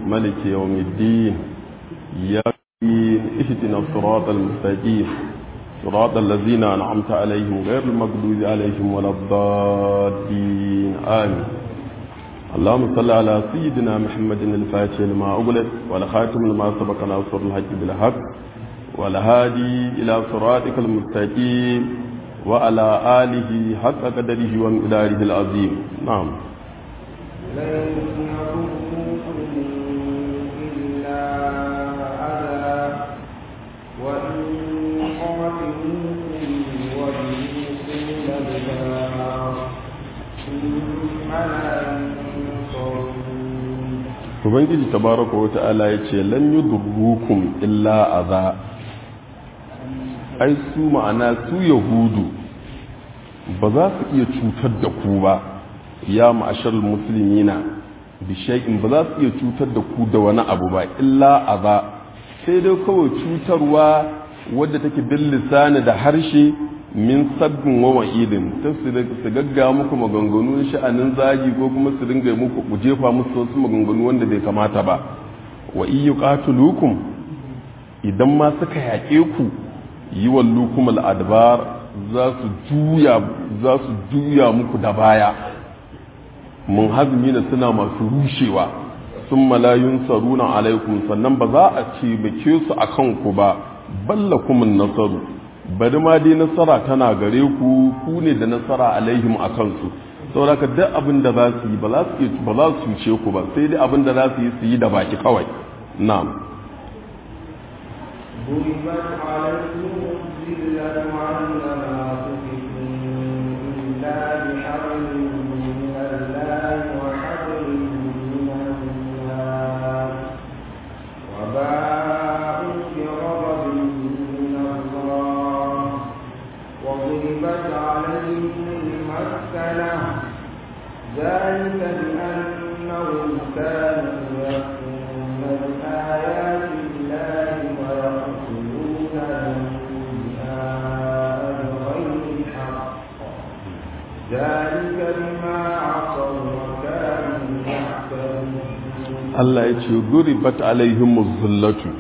ملك يوم الدين إياك اهدنا الصراط المستقيم صراط الذين أنعمت عليهم غير المغضوب عليهم ولا الضالين آمين اللهم صل على سيدنا محمد الفاتح لما أغلق والخاتم لما سبق ناصر الحق بالحق والهادي إلى صراطك المستقيم وعلى آله حق قدره ومقداره العظيم نعم لن يضروكم إلا أذى وإن قاتلوكم ويوصل الأدبار ثم لا ينصرون ubangiji tabaraka wa ta'ala ya ce lan yudurrukum illa aza ai su ma'ana su yahudu ba za su iya cutar da ku ba ya ma'ashar musulmina bi shay'in ba za su iya cutar da ku da wani abu ba illa aza sai dai kawai cutarwa wadda take bil lisani da harshe min sabbin wa wa'idin ta su gagga muku maganganu sha'anin zagi ko kuma su dinga muku ku jefa musu wasu maganganu wanda bai kamata ba wa iyu qatulukum idan ma suka yaƙe ku yi wallukum al'adbar za su juya za su juya muku da baya mun hazmi na suna masu rushewa sun malayun saruna alaikum sannan ba za a ce bake su a kanku ba ballakumin nasaru bari ma dai nasara tana gare ku ku ne da nasara alaihim a kansu saboda ka duk abin da za su yi ba za su ba za su ce ku ba sai dai abin da za su yi su yi da baki kawai na'am ضربت عليهم الذلة وأنما تفكوا إلا بحبل من الله وحبل من الناس وباءوا بغضب من الله وضربت عليهم المسكنة ذلك بأنهم كانوا يكفرون بآيات الله ويقتلون الأنبياء بغير الحق ذلك بما عصوا وكانوا يعتدون Allah ya ce duribat alaihim zullatu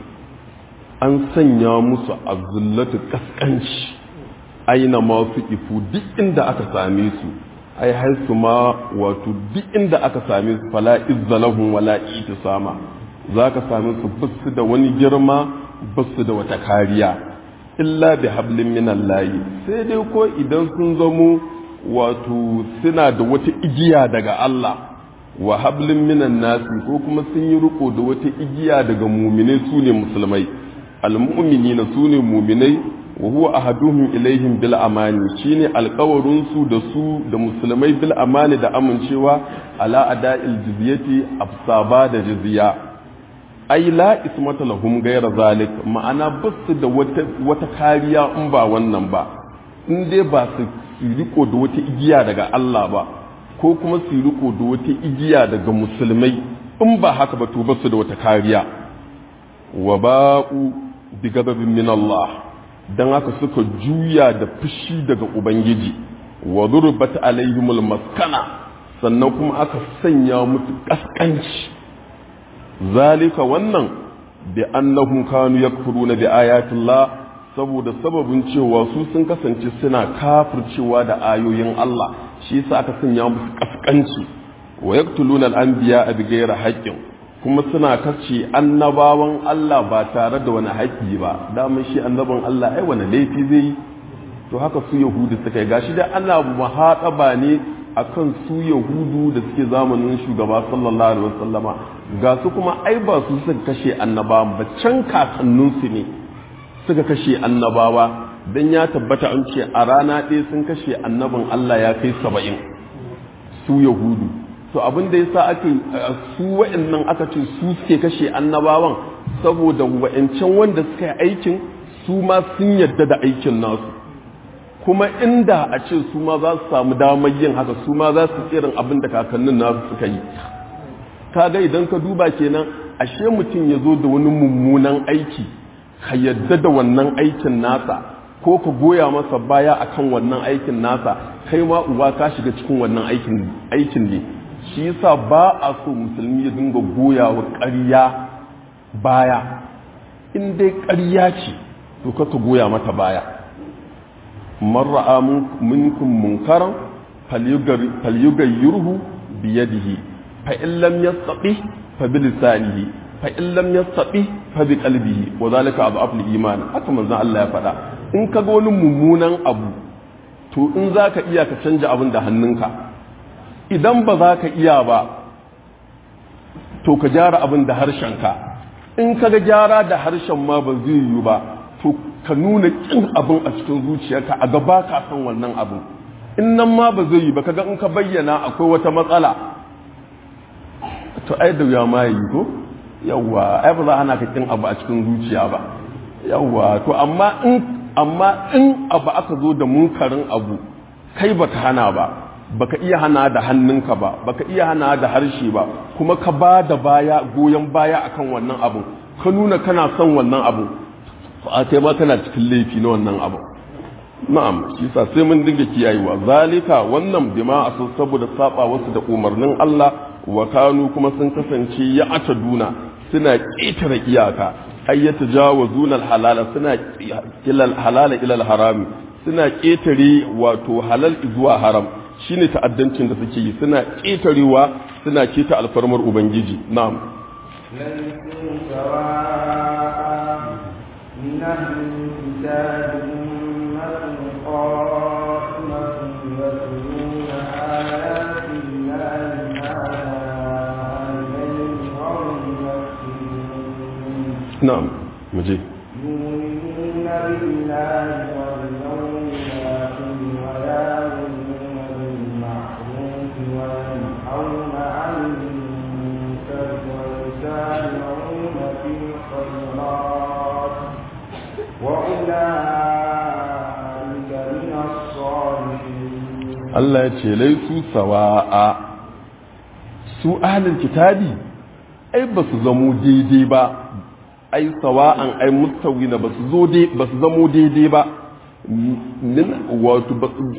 an sanya musu azullatu kaskanci aina ma su ifu duk inda aka same su ai haisu ma wato duk inda aka same su fala izzalahum wala itisama zaka same su basu da wani girma basu da wata kariya illa bi hablin minallahi sai dai ko idan sun zamo wato suna da wata igiya daga Allah wa hablin minan nasi ko kuma sun yi riko da wata igiya daga muminai su ne musulmai almu'minina su ne muminai wa huwa ahaduhum ilaihim bil amani shine alkawarin su da su da musulmai bil amani da amincewa ala ada'il jizyati afsaba da jizya ai la ismata lahum ghayra zalik ma'ana basu da wata wata kariya in ba wannan ba in dai ba su riko da wata igiya daga Allah ba ko kuma su riko da wata igiya daga musulmai in ba haka ba to basu da wata kariya wa ba'u bi gababin min Allah dan haka suka juya da fushi daga ubangiji wa durbat alaihimul maskana sannan kuma aka sanya musu kaskanci zalika wannan bi annahum kanu yakfuruna bi ayatillah saboda sababin cewa su sun kasance suna kafircewa da ayoyin Allah shi yasa aka sanya musu kaskanci wa yaqtuluna al-anbiya bi ghairi haqqin kuma suna kace annabawan Allah ba tare da wani haƙƙi ba daman shi annaban Allah ai wani laifi zai yi to haka su yahudu suka yi gashi da ana muhaɗaba ne akan su yahudu da suke zamanin shugaba sallallahu alaihi wasallama ga su kuma ai ba su suka kashe annabawan ba can kakanninsu ne suka kashe annabawa dan ya tabbata an ce a rana ɗaya sun kashe annabin Allah ya kai saba'in su yahudu to abin da yasa ake su wa'annan aka ce su suke kashe annabawan saboda wa'ancan wanda suka yi aikin su ma sun yadda da aikin nasu kuma inda a ce su ma za su samu damar yin haka su ma za su irin abin da kakannin nasu suka yi kaga idan ka duba kenan ashe mutum ya zo da wani mummunan aiki ka yadda da wannan aikin nasa ko ka goya masa baya akan wannan aikin nasa kai ma uba ka shiga cikin wannan aikin aikin ne shi yasa ba a so musulmi ya dinga goya wa ƙarya baya in dai ƙarya ce to ka ka goya mata baya man ra'a minkum munkaran falyughayyirhu bi yadihi fa in lam yastati fa bi lisanihi fa in lam yastati fa bi qalbihi wa zalika adhafu al-iman haka manzon Allah ya faɗa in ka ga wani mummunan abu to in zaka iya ka canja abin da hannunka idan ba za ka iya ba to ka gyara abin da harshenka in ka ga gyara da harshen ma ba zai yiwu ba to ka nuna kin abin a cikin zuciyarka a gaba ka san wannan abin in nan ma ba zai yi ba kaga in ka bayyana akwai wata matsala to ai da ya ma yi ko yawa ai ba za ana ka kin abu a cikin zuciya ba yawa to amma in amma in abu aka zo da munkarin abu kai baka hana ba baka iya hana da hannunka ba baka iya hana da harshe ba kuma ka ba da baya goyon baya akan wannan abu ka nuna kana son wannan abu fa kai ma kana cikin laifi na wannan abu na'am shi sa sai mun dinga kiyayewa zalika wannan bima asu saboda saba wasu da umarnin Allah wa kanu kuma sun kasance ya ataduna suna ƙetare iyaka ay yatajawazuna halala suna kilal halala ila harami suna ƙetare wato halal zuwa haram shine ta'addancin da suke yi suna ƙetarewa suna keta alfarmar ubangiji na'am ليسوا سواء من أهل الكتاب أمة قائمة يتلون آيات الله آناء الليل وهم يكسبون na'am muje يؤمنون بالله واليوم الآخر ويأمرون بالمعروف وينهون عن المنكر ويسارعون في الخيرات وأولئك من الصالحين Allah ya ce laisu sawa'a su ahlul kitabi ai ba su zamo daidai ba ai sawa'an ai mustawi na ba su zo dai ba su zamo daidai ba min wato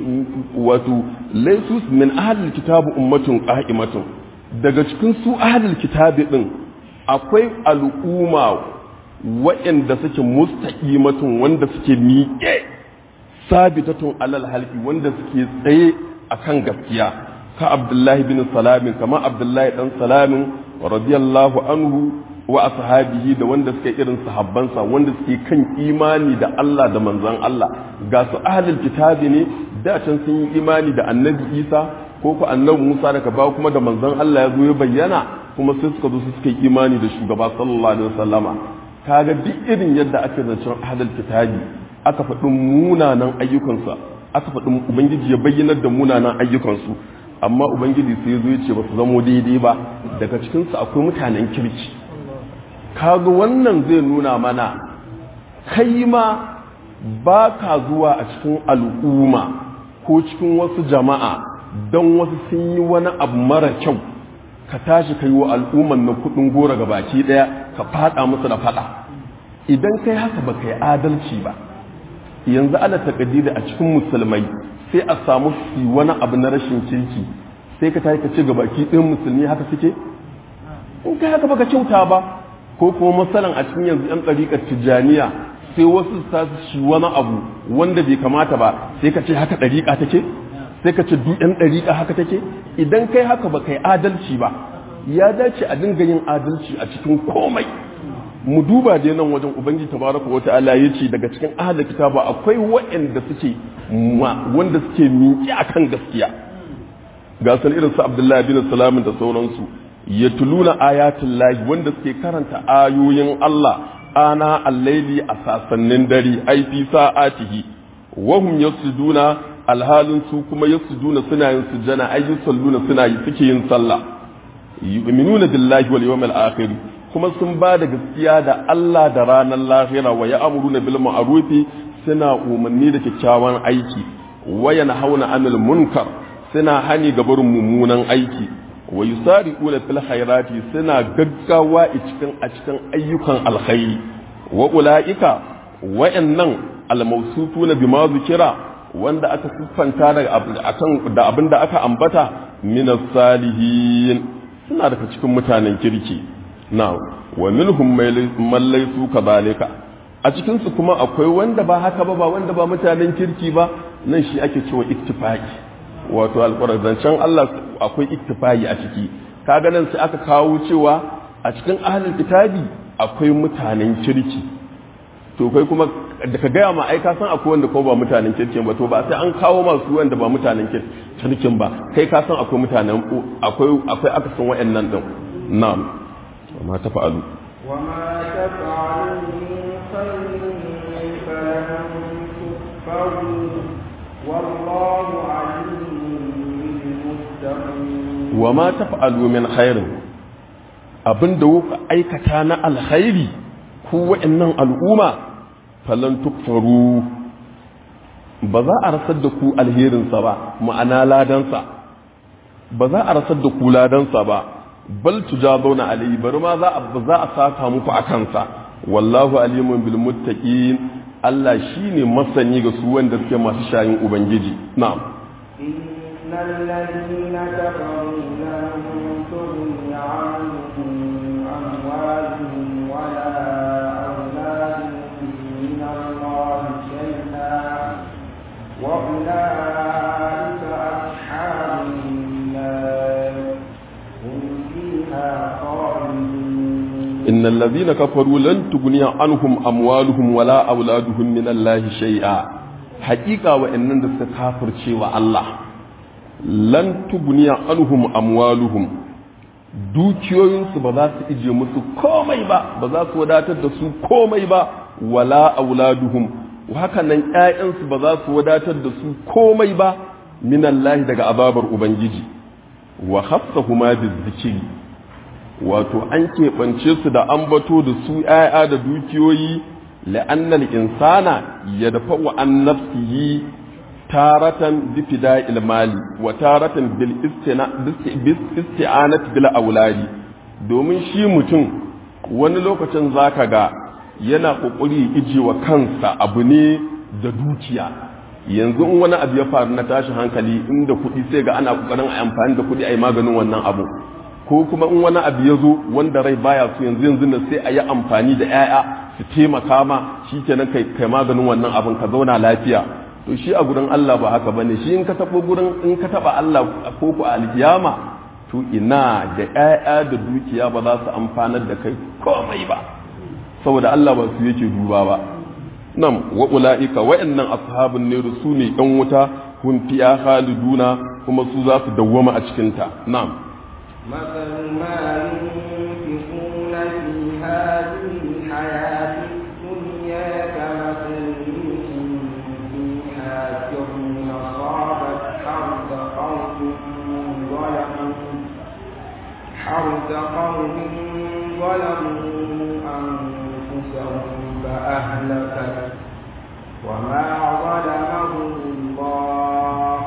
wato laisu min ahlul kitabi ummatun qa'imatun daga cikin su ahlul kitabi din akwai al'umma waɗanda suke mustaqimatun wanda suke miƙe sabitatun alal halki wanda suke tsaye akan gaskiya ka abdullahi bin salamin kama abdullahi dan salamin radiyallahu anhu wa ashabihi da wanda suke irin sahabbansa wanda suke kan imani da Allah da manzon Allah ga su ahlul kitabi ne da can sun yi imani da annabi Isa ko ku annabi Musa daga ba kuma da manzon Allah ya zo ya bayyana kuma sai suka zo su suka yi imani da shugaba sallallahu alaihi wasallama kaga duk irin yadda ake zancen ahlul kitabi aka faɗi munanan ayyukansa aka faɗi ubangiji ya bayyanar da munanan ayyukansu amma ubangiji sai zo ya ce ba su zamo daidai ba daga cikinsu akwai mutanen kirki kaga wannan zai nuna mana kai ma ba ka zuwa a cikin al'umma ko cikin wasu jama'a don wasu sun yi wani abu mara kyau ka tashi ka yi wa al'umman na kudin gora ga baki daya ka fada musu da fada idan kai haka ba kai adalci ba yanzu ana takadida a cikin musulmai sai a samu su wani abu na rashin kirki sai ka tashi ka ci gabaki ɗin musulmi haka suke in kai haka baka kyauta ba ko kuma masalan a cikin yanzu yan ɗariƙar tijjaniya sai wasu sa shi wani abu wanda bai kamata ba sai ka ce haka ɗariƙa take sai ka ce duk yan ɗariƙa haka take idan kai haka ba kai adalci ba ya dace a dinga yin adalci a cikin komai mu duba dai nan wajen ubangiji tabaraka wa ta'ala yace daga cikin ahlul kitaba akwai waɗanda suke wanda suke miƙi akan gaskiya ga san irin su Abdullahi bin Salam da sauransu yatuluna ayatul lahi wanda suke karanta ayoyin Allah ana al-laili a sasannin dare ai fi sa'atihi wa hum yasjuduna alhalin su kuma yasjuduna suna yin sujjana ai yusalluna suna yi suke yin sallah yu'minuna billahi wal yawmil akhir kuma sun ba da gaskiya da Allah da ranar lahira wa ya'muruna bil ma'rufi suna umarni da kyakkyawan aiki wa yanhauna 'anil munkar suna hani ga barin mummunan aiki wa yusari'una fil khairati suna gaggawa a cikin a cikin ayyukan alkhairi wa ulaika wa'annan almawsufuna bima zukira wanda aka siffanta da akan da abin da aka ambata minas salihin suna daga cikin mutanen kirki na wa minhum man laysu kadhalika a cikin su kuma akwai wanda ba haka ba ba wanda ba mutanen kirki ba nan shi ake cewa ittifaqi wato alqur'anin Allah akwai ittifaqi a ciki kaga nan sai aka kawo cewa a cikin ahlul kitabi akwai mutanen kirki to kai kuma da ka gaya ma ai ka san akwai wanda ko ba mutanen kirkin ba to ba sai an kawo masu wanda ba mutanen kirkin ba kai ka san akwai mutanen akwai akwai aka san wayannan din na'am wa ma tafa'alu wa ma tafa'alu min khairin falan tukfaru wallahu alimun bil muttaqin wa ma tafa'alu min khairin abinda kuka aikata na alkhairi ku wayannan al'umma falan tukfaru ba za a rasar da ku alherinsa ba ma'ana ladansa ba za a rasar da ku ladansa ba bal tujazuna alayhi bari ma za a za a saka muku a kansa wallahu alimun bil muttaqin Allah shine masani ga su wanda suke masu shayin ubangiji na'am innal ladina kafaru lan tughni anhum amwaluhum wala وأولئك أصحاب النار هم فيها خالدون إن الذين كفروا لن تغني عنهم أموالهم ولا أولادهم من الله شيئا حقيقة وإنن دست كافر شيء الله لن تغني عنهم أموالهم dukiyoyinsu ba za su ije musu komai ba ba za su wadatar da su komai ba wala auladuhum haka nan ‘ya'yansu ba za su wadatar da su komai ba minallahi daga ababar Ubangiji, wa hafsa kuma zikiri wato an keɓance su da ambato da su ‘ya'ya da dukiyoyi la'annal insana ya dafa wa an nafsihi taratan bifida ilmali wa taratan bil isti'anat bil auladi domin shi mutum wani lokacin zaka ga yana kokari ije wa kansa abu ne da dukiya yanzu in wani abu ya faru na tashin hankali inda kuɗi sai ga ana kokarin a amfani da kuɗi a yi maganin wannan abu ko kuma in wani abu ya zo wanda rai baya so yanzu yanzu na sai a yi amfani da 'ya'ya su taimaka ma shi kenan kai kai maganin wannan abin ka zauna lafiya to shi a gurin Allah ba haka bane shi in ka taɓa gurin in ka taɓa Allah ko ku alkiyama to ina da 'ya'ya da dukiya ba za su amfanar da kai komai ba saboda Allah ba su yake duba ba nan wa ula'ika wa'annan ashabun ne su ne ɗan wuta hun fiya khaliduna kuma su za su dawwama a cikin ta na'am مثل ما ينفقون في هذه الحياة الدنيا كمثل ريح فيها سر أصابت حرث قوم ظلموا حرث قوم ظلموا أنفسهم فأهلكت وما ظلمهم الله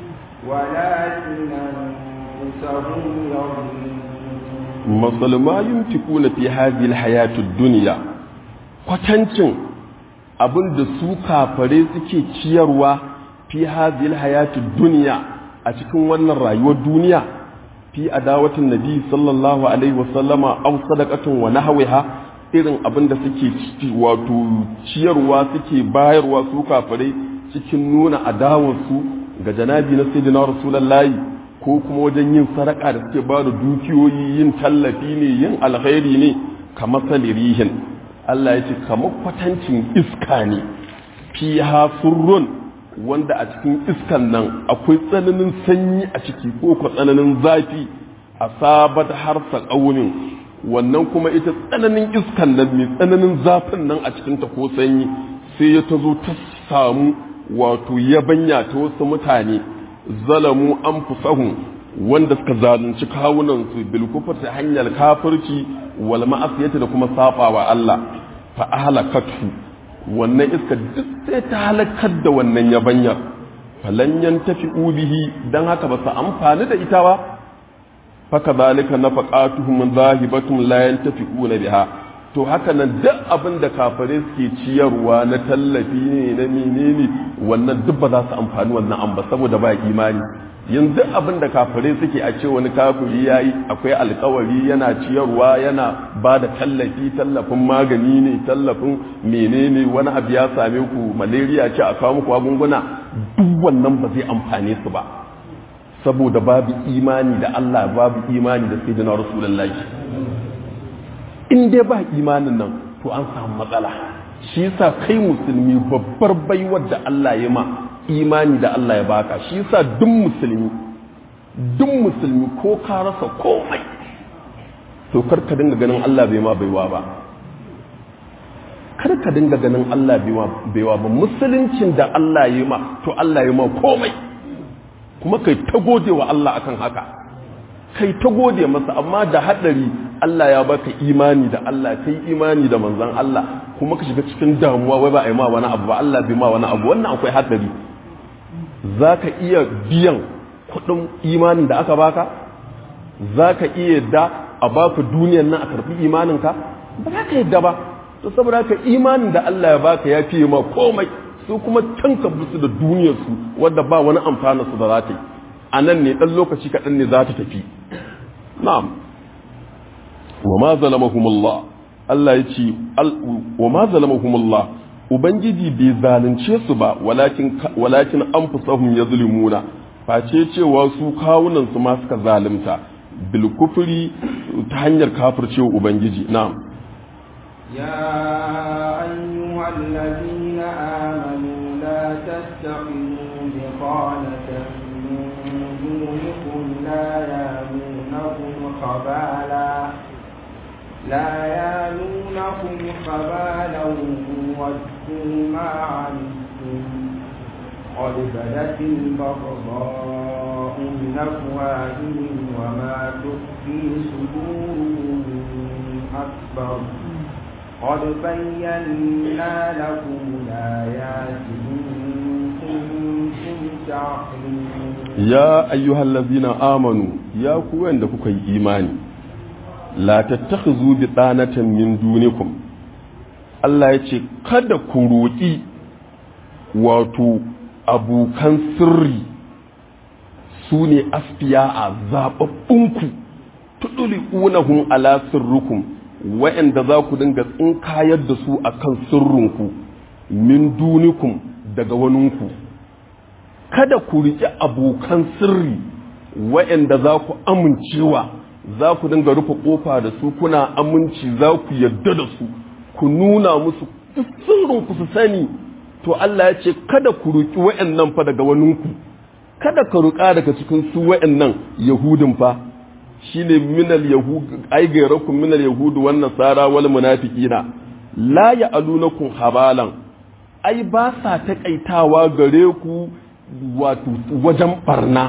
ولكن أنفسهم يظلمون masal ma yunfikuna fi hadhihi alhayatid dunya kwatancin abin da su kafare suke ciyarwa fi hadhihi alhayatid dunya a cikin wannan rayuwar duniya fi adawatin nabi sallallahu alaihi wasallama aw sadaqatun wa nahwiha irin abin da suke wato ciyarwa suke bayarwa su kafare cikin nuna adawarsu ga janabi na sayyidina rasulullahi ko kuma wajen yin sadaka da suke ba da dukiyoyi yin tallafi ne yin alkhairi ne kamar salirihin Allah ya ce kamar kwatancin iska ne fi surrun wanda a cikin iskan nan akwai tsananin sanyi a ciki ko ko tsananin zafi a sabat harsa ƙaunin wannan kuma ita tsananin iskan nan mai tsananin zafin nan a cikinta ko sanyi sai ya ta zo ta samu wato yabanya ta wasu mutane zalamu an fusahun wanda suka zalunci kawunansu bilkufar ta hanyar kafirci wal ma'asiyata da kuma sabawa Allah fa ahlakatu wannan iska duk sai ta halakar da wannan yabanyar falan yantafi bihi dan haka ba su amfani da ita ba faka zalika nafaqatuhum zahibatum la yantafi'una biha to haka nan duk abin da kafare suke ciyarwa na tallafi ne na menene wannan duk ba za su amfani wannan an ba saboda ba imani yanzu abin da kafare suke a ce wani kafiri ya yi akwai alkawari yana ciyarwa yana ba da tallafi tallafin magani ne tallafin menene wani abu ya same ku malaria ce a kawo muku magunguna duk wannan ba zai amfane su ba saboda babu imani da Allah babu imani da sayyidina rasulullahi in dai ba imanin nan to an samu matsala shi yasa kai musulmi babbar baiwar da Allah ya ma imani da Allah ya baka shi yasa duk musulmi duk musulmi ko ka rasa komai to kar ka dinga ganin Allah bai ma baiwa ba kar ka dinga ganin Allah bai ma baiwa ba musuluncin da Allah ya ma to Allah ya ma komai kuma kai ta gode wa Allah akan haka kai ta gode masa amma da hadari Allah ya baka imani da Allah kai imani da manzon Allah kuma ka shiga cikin damuwa wai ba a yi ma wani abu ba Allah bai ma wani abu wannan akwai hadari za ka iya biyan kudin imanin da aka baka za ka iya yadda a baka duniyan nan a karfi imaninka ba za ka yadda ba to saboda haka imanin da Allah ya baka ya fiye ma komai su kuma tanka su da duniyarsu wadda ba wani amfana su da za ta yi a nan ne ɗan lokaci kaɗan ne za ta tafi na'am wa ma zalamahumullah Allah ya ce wa ma zalamahumullah ubangiji bai zalunce su ba walakin walakin anfusahum yazlimuna face cewa su kawunan su ma suka zalunta bil kufri ta hanyar kafircewa ubangiji na'am يا أيها الذين آمنوا لا تتخذوا بطانة من دونكم لا يالونكم خبالا لا يالونكم خبالا ودوا ما عنتم قد بدت البغضاء من أفواههم وما تخفي صدورهم أكبر قد بينا لكم الآيات إن كنتم تعقلون يا أيها الذين آمنوا يا كوين دكوكي إيماني la tattakhizu bi tsanatan min dunikum Allah ya ce kada ku roƙi wato abokan sirri su ne asfiya a zaɓaɓɓunku tuduli unahum ala sirrukum wa'anda za ku dinga tsinkayar da su akan sirrinku min dunikum daga waninku kada ku riƙe abokan sirri wa'anda za ku amincewa za ku dinga rufe kofa da su kuna aminci za ku yarda da su ku nuna musu sirrin ku su sani to Allah ya ce kada ku ruki wa'annan fa daga waninku kada ka ruka daga cikin su wa'annan yahudin fa shine minal yahud ai gairakum minal yahud wan nasara wal munafiqina la ya'alunakum habalan ai ba sa takaitawa gare ku wato wajen barna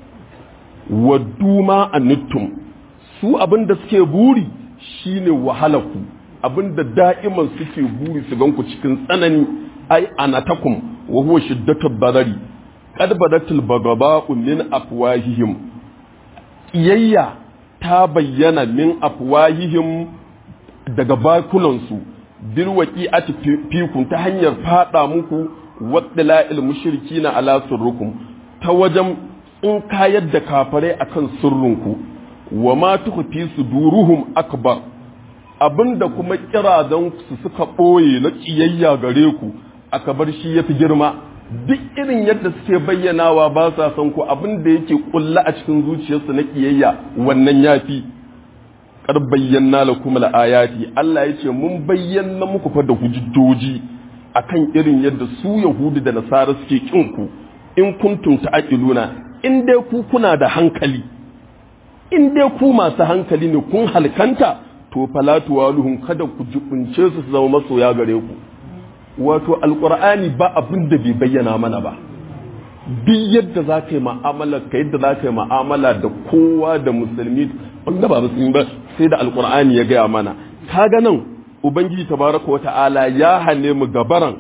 waddu ma anittum su abin da suke buri shine wahalaku abin da da'iman suke buri su ganku cikin tsanani ai anatakum wa huwa shiddatul badari qad badatul bagaba'u min afwahihim iyayya ta bayyana min afwahihim daga bakunansu bil waqi'ati fikum ta hanyar fada muku waddala'il mushrikina ala sirrukum ta wajen in kayar da kafare akan sirrinku wa ma tukhfi suduruhum akbar abinda kuma kirazan su suka boye na kiyayya gare ku akabar shi yafi girma duk irin yadda suke bayyanawa ba sa son ku abinda yake kulla a cikin zuciyarsu na kiyayya wannan yafi kar bayyana lakum ayati Allah yace mun bayyana muku fa da hujjoji akan irin yadda su yahudu da nasara suke kin ku in kuntum ta'qiluna in dai ku kuna da hankali in dai ku masu hankali ne kun halkanta to falatu waluhum kada ku jibunce su su zama masoya gare ku wato alqur'ani ba abin da bai bayyana mana ba duk yadda za ka yi ma'amala ka yadda za ka yi ma'amala da kowa da musulmi wanda ba musulmi ba sai da alqur'ani ya gaya mana kaga nan ubangiji tabaraka wa ta'ala ya hane mu gabaran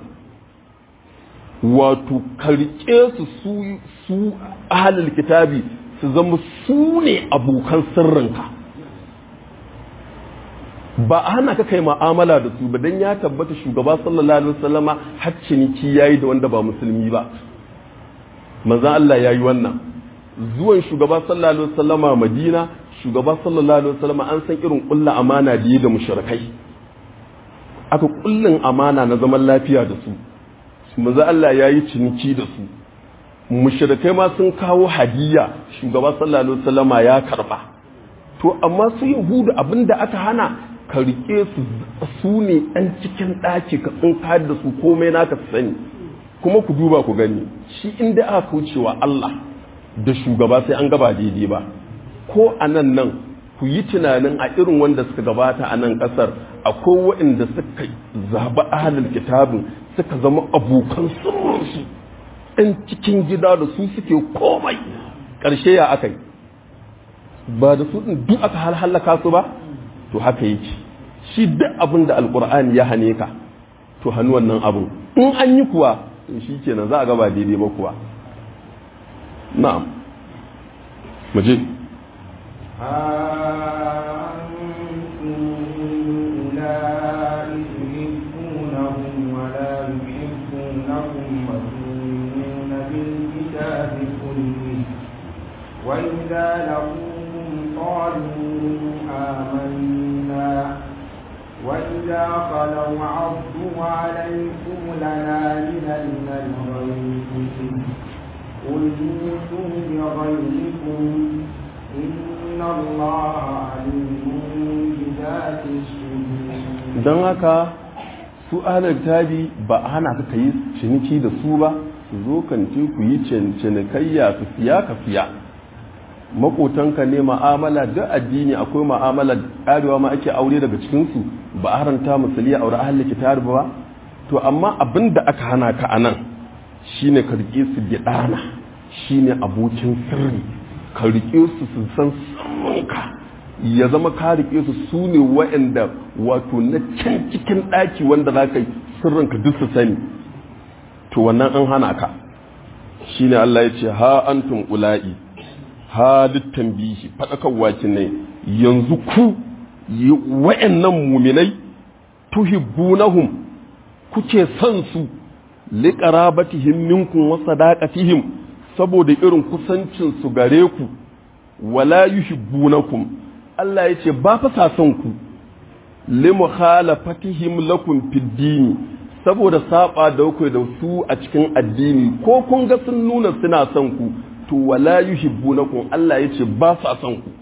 wato karke su su su ahlul kitabi su zama su ne abokan sirrinka ba a hana ka kai ma'amala da su ba dan ya tabbata shugaba sallallahu alaihi wasallama har ciniki yayi da wanda ba musulmi ba manzon Allah yayi wannan zuwan shugaba sallallahu alaihi wasallama Madina shugaba sallallahu alaihi wasallama an san irin kulla amana da yi da mushrikai aka kullin amana na zaman lafiya da su manzon Allah yayi ciniki da su mushrikai ma sun kawo hadiya shugaba sallallahu alaihi wasallama ya karba to amma su yahudu abinda aka hana ka rike su su ne ɗan cikin ɗaki ka tsinka da su komai naka sani kuma ku duba ku gani shi inda aka kaucewa Allah da shugaba sai an gaba daidai ba ko a nan nan ku yi tunanin a irin wanda suka gabata a nan ƙasar akwai waɗanda suka zaɓi ahalin kitabin suka zama abokan sirrinsu ɗan cikin gida da su suke komai ƙarshe ya aka yi ba da su ɗin duk aka halaka su ba to haka yake shi duk abin da alkur'ani ya hane ka to hannu wannan abin in an yi kuwa to shi kenan za a gaba daidai ba kuwa na'am muje وإذا لقوهم قالوا آمنا وإذا خلوا عضوا عليكم لنامل من الغيظ قل موتوا بغيظكم إن الله عليم بذات الصدور don haka su ahalar tabi ba a hana ka yi ciniki da su ba su zo kanti ku yi cinikayya su siya ka siya makotanka ne ma'amala duk addini akwai ma'amala ƙarewa ma ake aure daga cikinsu ba a haranta musulmi a aure ahalin kitar ba to amma abin da aka hana ka a nan shine ka riƙe su gidana shine abokin sirri ka riƙe su su san sirrinka ya zama ka riƙe su su ne waɗanda wato na can cikin ɗaki wanda za ka yi sirrinka duk su sani to wannan an hana ka shine Allah ya ce ha antum ula'i halittan bihi faɗakarwa ne yanzu ku wa'annan muminai tuhibbunahum kuke son su liqarabatihim minkum wa sadaqatihim saboda irin kusancin su gare ku wala yuhibbunakum Allah yace ba fa sa son ku limukhalafatihim lakum fid dini saboda saba da ku da su a cikin addini ko kun ga sun nuna suna son ku to wala yuhibbunakum Allah yace ba sa son ku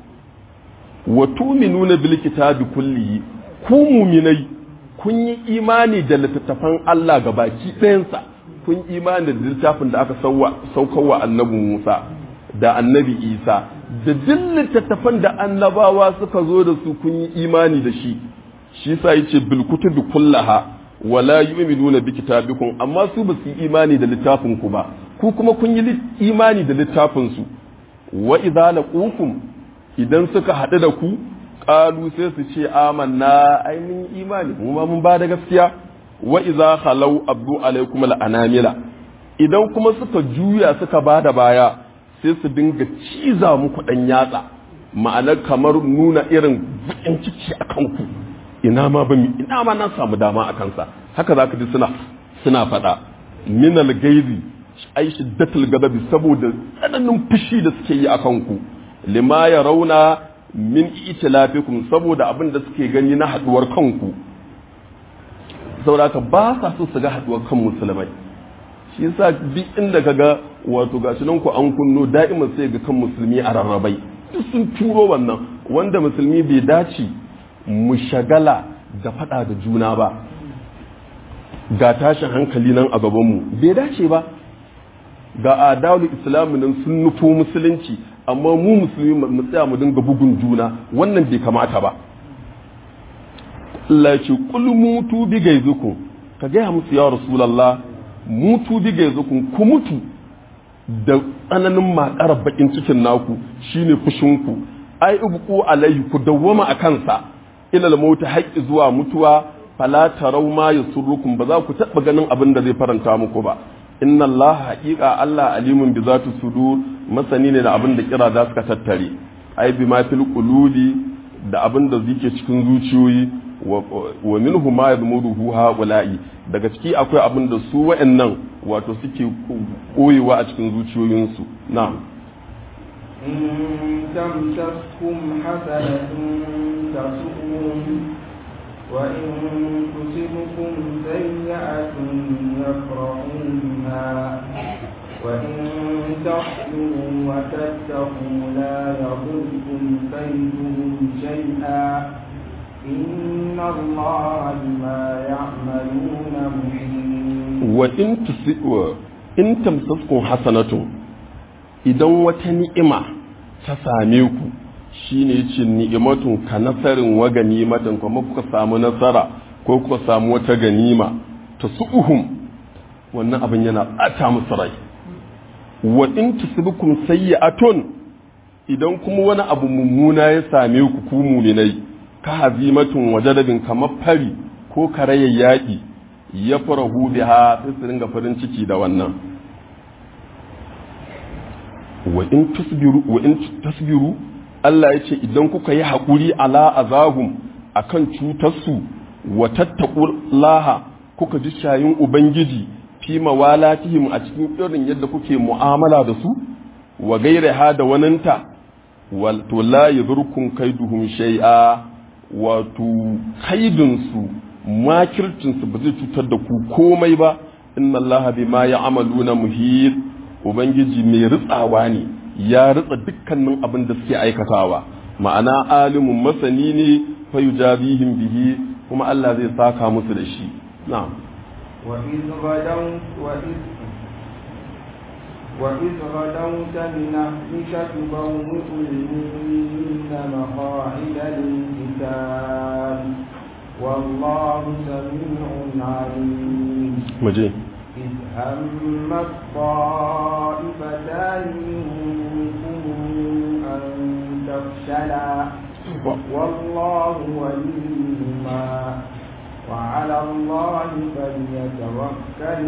wa tu'minuna bil kitabi kullihi ku mu'minai kun yi imani da littattafan Allah gabaki ɗayansa kun imani da littafin da aka saukarwa annabi Musa da annabi Isa da duk littattafan da annabawa suka zo da su kun yi imani da shi shi sa yace bil kutubi kullaha wala yu'minuna bi kitabikum amma su ba su yi imani da littafin ku ba ku kuma kun yi imani da littafin su wa idza laqukum idan suka haɗu da ku qalu sai su ce amanna ai mun imani mu ma mun ba da gaskiya wa idza khalau abdu alaikum al'anamila idan kuma suka juya suka ba da baya sai su dinga ciza muku dan yatsa ma'anar kamar nuna irin bakin ciki a kanku ina ma ba ina ma na samu dama a kansa haka zaka ji suna suna faɗa minal gaizi ai shiddatul gadabi saboda tsananin fushi da suke yi a kanku lima ya rauna min itilafikum saboda abin da suke gani na haduwar kanku saboda ka ba sa so su ga haduwar kan musulmai shi yasa duk inda kaga wato gashi nan ku an kunno da'iman sai ga kan musulmi a rarrabai duk sun turo wannan wanda musulmi bai dace mu shagala da fada da juna ba ga tashin hankali nan a gabanmu bai dace ba ga adalu islamu nan sun nufo musulunci amma mu musulmi mu tsaya mu dinga bugun juna wannan bai kamata ba Allah ce kul mutu bi gaizukum ka gaya musu ya rasulullah mutu bi gaizukum ku mutu da tsananin makarar bakin cikin naku shine fushinku ai ubku alaihi ku dawwama a kansa ilal mauta haƙƙi zuwa mutuwa fala tarau ma yasurrukum ba za ku taɓa ganin abin da zai faranta muku ba inna Allah haƙiƙa Allah alimun bi zatu sudur masani ne da abin da kira da suka tattare ai bi ma fil qulubi da abin da zike cikin zuciyoyi wa minhu ma yadmuruhu haula'i daga ciki akwai abin da su wa'annan wato suke koyewa a cikin zuciyoyinsu na'am إن تمسسكم حسنة تسؤهم وإن تصبكم سيئة يفرحوا بها وإن تصبروا وتتقوا لا يضركم كيدهم شيئا إن الله بما يعملون محيط وإن تمسسكم حسنة idan wata ni'ima ta same ku shine yace ni'imatun ka nasarin wa ganimatan kuma kuka samu nasara ko kuka samu wata ganima ta su'uhum wannan abin yana ɓata musu rai wa in tusibkum sayyi'atun idan kuma wani abu mummuna ya same ku ku muminai ka hazimatun wajadabin kamar fari ko karayen yaƙi ya farahu biha sai su ringa farin ciki da wannan wa in tusbiru wa in tasbiru Allah ya ce idan kuka yi haƙuri ala azahum akan cutarsu wa tattaqullaha kuka ji shayin ubangiji fi mawalatihim a cikin irin yadda kuke mu'amala da su wa gairaha da waninta wal to la yadurkum kaiduhum shay'a wato kaidin su makircin su ba zai cutar da ku komai ba inna allaha bima ya'maluna muhit ubangiji mai ritsawa ne ya ritsa dukkanin abin da suke aikatawa ma'ana alimun masani ne fa yujabihim bihi kuma Allah zai saka musu da shi na'am وإذ غدوت وإذ وإذ غدوت من أهلك تبوئ المؤمنين مقاعد للقتال والله سميع عليم مجيء إذ هم الطائفتان منكم أن تفشلا والله وليهما وعلى الله فليتوكل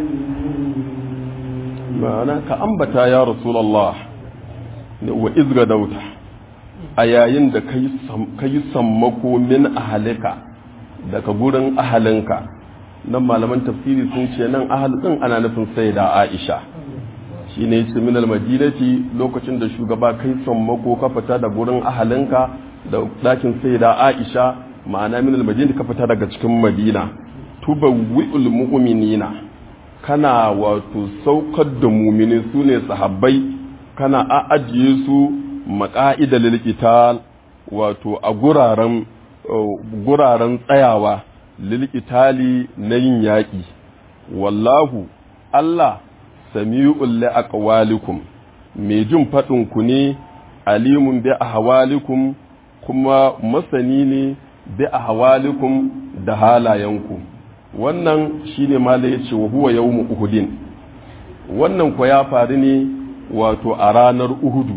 ma'ana ka ambata ya rasulallah wa izga dauta a yayin da ka yi sammako min ahalika daga gurin ahalinka nan malaman tafsiri sun ce nan ahalin ana nufin sai da aisha shi ne ce min almadinati lokacin da shugaba kai sammako ka fita da gurin ahalinka da ɗakin sai da aisha ma'ana min almadinati ka fita daga cikin madina tubawwi'ul mu'minina kana wato saukar da mumini su ne sahabbai kana a ajiye su maƙa'ida lilqital wato a guraren guraren tsayawa lilqitali na yin yaƙi wallahu Allah sami'ul li aqwalikum mai jin faɗin ku ne alimun bi ahwalikum kuma masani ne bi ahwalikum da halayenku wannan shine mala ya ce wa huwa yawmu uhudin wannan ko ya faru ne wato a ranar uhudu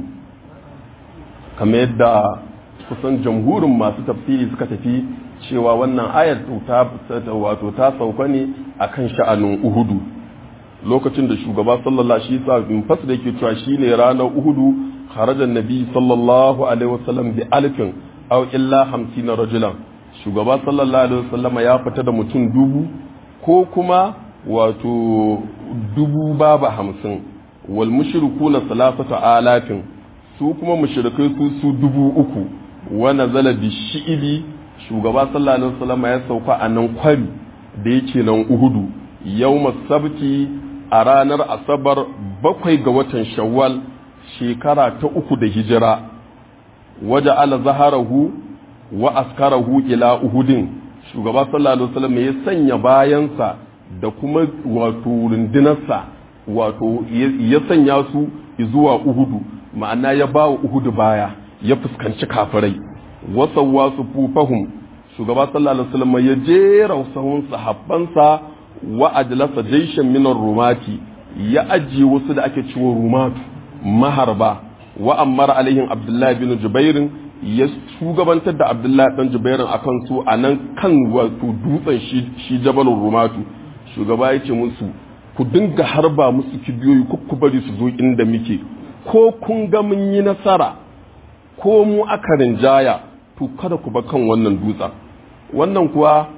kamar yadda kusan jamhurin masu tafsiri suka tafi cewa wannan ayar ta wato ta sauka ne akan sha'anin uhudu lokacin da shugaba sallallahu shi sa in fas da yake cewa shine ranar uhudu kharajan nabi sallallahu alaihi wasallam bi alfin aw illa 50 rajulan shugaba sallallahu alaihi wasallam ya fita da mutum dubu ko kuma wato dubu babu hamsin wal mushrikuna salasatu alafin su kuma mushrikai su su dubu uku wa nazala bi shi'ibi shugaba sallallahu alaihi wasallam ya sauka a nan kwari da yake nan uhudu yawma sabti a ranar asabar bakwai ga watan shawwal shekara ta uku da hijira waje ala zaharahu wa askarahu ila uhudin shugaba sallallahu alaihi wasallam ya sanya bayansa da kuma wato rundunarsa wato ya sanya su zuwa uhudu ma'ana ya ba wa uhudu baya ya fuskanci kafirai wasawa su fufahum shugaba sallallahu alaihi wasallam ya jera sahun sahabbansa wa ajlasa jaishan minar rumati ya ajiye wasu da ake ciwo rumatu maharba wa ammar alaihim abdullahi bin jubairin ya shugabantar da abdullahi dan jubairin akan su a nan kan wato dutsen shi jabalin rumatu shugaba ya ce musu ku dinga harba musu kibiyoyi ko ku bari su zo inda muke ko kun ga mun yi nasara ko mu aka rinjaya to kada ku ba kan wannan dutsen wannan kuwa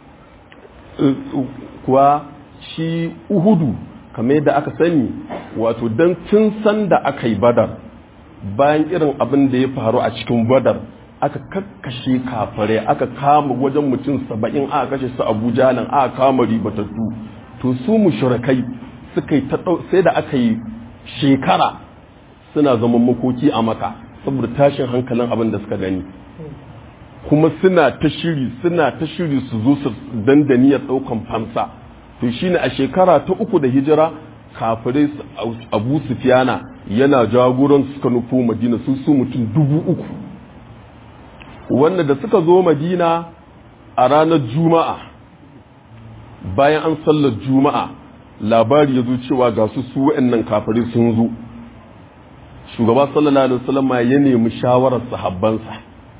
kuwa shi uhudu kamar yadda aka sani wato don tun san da aka yi badar bayan irin abin da ya faru a cikin badar aka kakkashe kafare aka kama wajen mutum saba'in aka kashe su abuja nan aka kama ribatattu to su mushrikai suka yi sai da aka yi shekara suna zaman makoki a maka saboda tashin hankalin abin da suka gani kuma suna ta shiri suna ta shiri su zo su dandaniyar daukan fansa to shine a shekara ta uku da hijira kafirai abu sufiyana yana jagoran suka nufo madina su su mutum dubu uku wanda da suka zo madina a ranar juma'a bayan an sallar juma'a labari ya zo cewa ga su su wa'annan kafirai sun zo shugaba sallallahu alaihi wasallam ya nemi shawarar sahabbansa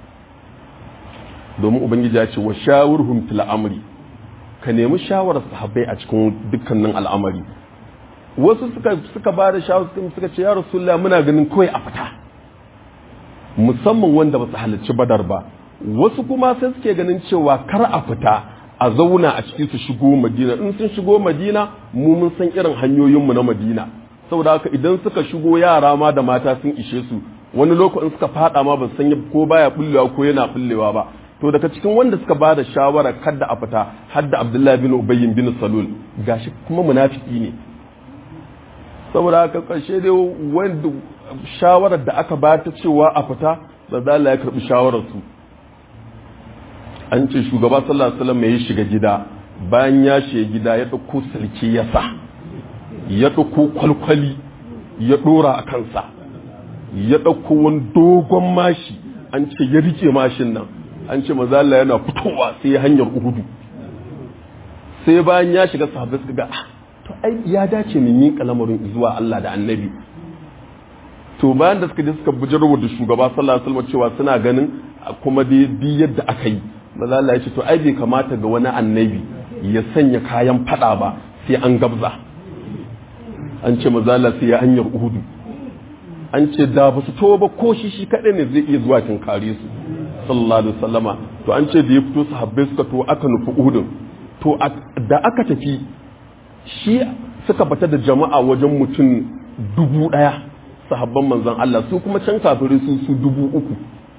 domin ubangiji ya ce wa shawurhum fil amri ka nemi shawarar sahabbai a cikin dukkanin al'amari wasu suka suka ba da shawarar suka ce ya rasulullah muna ganin kawai a fita musamman wanda ba su halarci badar ba wasu kuma sai suke ganin cewa kar a fita a zauna a ciki su shigo madina in sun shigo madina mu mun san irin hanyoyinmu na madina saboda haka idan suka shigo yara ma da mata sun ishe su wani lokacin suka fada ma ba san ko baya bullewa ko yana bullewa ba to daga cikin wanda suka ba da shawara kadda a fita hadda abdullahi bin ubayyin bin salul gashi kuma munafiki ne saboda haka karshe dai wanda shawarar da aka ba ta cewa a fita da zala ya karbi shawarar su an ce shugaba sallallahu alaihi wasallam ya shiga gida bayan ya shiga gida ya dauko sarki ya sa ya dauko kwalkwali ya dora a kansa ya dauko wani dogon mashi an ce ya rike mashin nan an ce mazalla yana fitowa sai hanyar uhudu sai bayan ya shiga sahabbai suka ga to ai ya dace mu miƙa lamarin zuwa Allah da annabi to bayan da suka je suka bujarwa da shugaba sallallahu alaihi wasallam cewa suna ganin kuma dai bi yadda aka yi mazalla ya ce to ai bai kamata ga wani annabi ya sanya kayan fada ba sai an gabza an ce mazalla sai ya hanyar uhudu an ce da ba su to ba ko shi shi kaɗai ne zai iya zuwa kare su sallallahu alaihi wasallama to an ce da ya fito sahabbai suka to aka nufi uhudun to da aka tafi shi suka bata da jama'a wajen mutum dubu ɗaya sahabban manzon Allah su kuma can kafirai su su dubu uku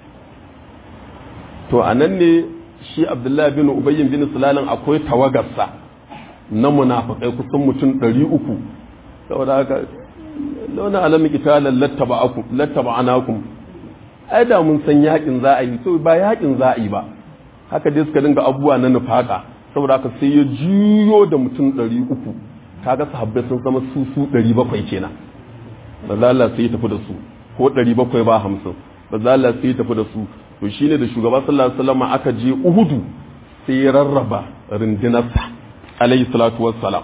to a nan ne shi abdullahi bin ubayyin bin sulalin akwai tawagarsa na munafikai kusan mutum ɗari uku saboda haka launa alamin kitalan lattaba anakum ai da mun san yakin za a yi to ba yakin za a yi ba haka dai suka dinga abubuwa na nufaka saboda haka sai ya juyo da mutum ɗari uku kaga sahabbai sun zama su su ɗari bakwai kenan ba za Allah sai ya tafi da su ko ɗari bakwai ba hamsin ba za Allah sai ya tafi da su to shine da shugaba sallallahu alaihi wasallam aka je Uhudu sai ya rarraba rundunarsa alaihi salatu wassalam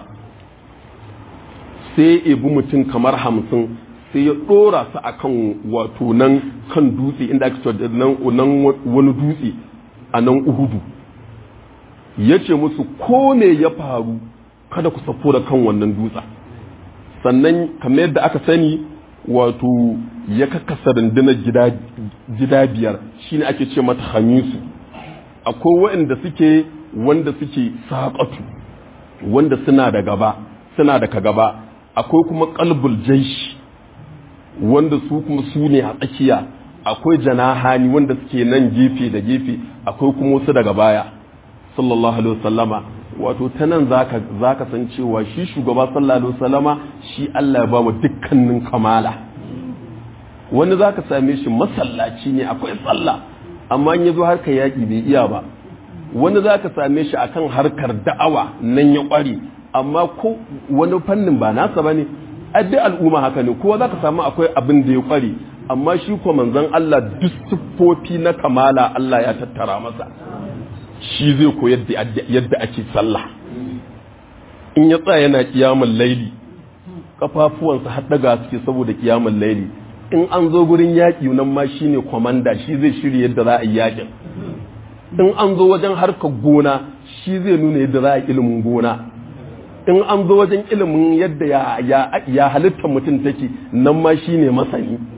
sai ya bi mutum kamar hamsin sai ya dora su akan wato nan kan dutse inda aka ce nan wani dutse a nan Uhudu ya ce musu ko ne ya faru kada ku safo da kan wannan dutsen sannan kamar yadda aka sani wato ya kakkasa rundunar gida biyar shine ake ce mata hamisu akwai waɗanda suke wanda suke saƙatu wanda suna da gaba suna da ka gaba akwai kuma kalbul jaishi wanda su kuma su ne a tsakiya akwai janahani wanda suke nan gefe da gefe akwai kuma wasu daga baya sallallahu alaihi wasallama wato ta nan za ka san cewa shi shugaba sallallahu alaihi wasallama shi Allah ya ba mu dukkanin kamala wani za ka same shi masallaci ne akwai sallah amma in ya zo harkar yaƙi bai iya ba wani za ka same shi akan harkar da'awa nan ya ƙware amma ko wani fannin ba nasa ba ne addi al'umma haka ne kowa za ka samu akwai abin da ya ƙware amma shi ko manzon Allah duk siffofi na kamala Allah ya tattara masa shi zai koyar da yadda ake sallah in ya tsaya yana kiyamun laili kafafuwansa har daga suke saboda kiyamun laili in an zo gurin yaƙi nan ma shine kwamanda shi zai shirya yadda za a yi yaƙin in an zo wajen harkar gona shi zai nuna yadda za a ilimin gona in an zo wajen ilimin yadda ya halittar mutum take nan ma shine masani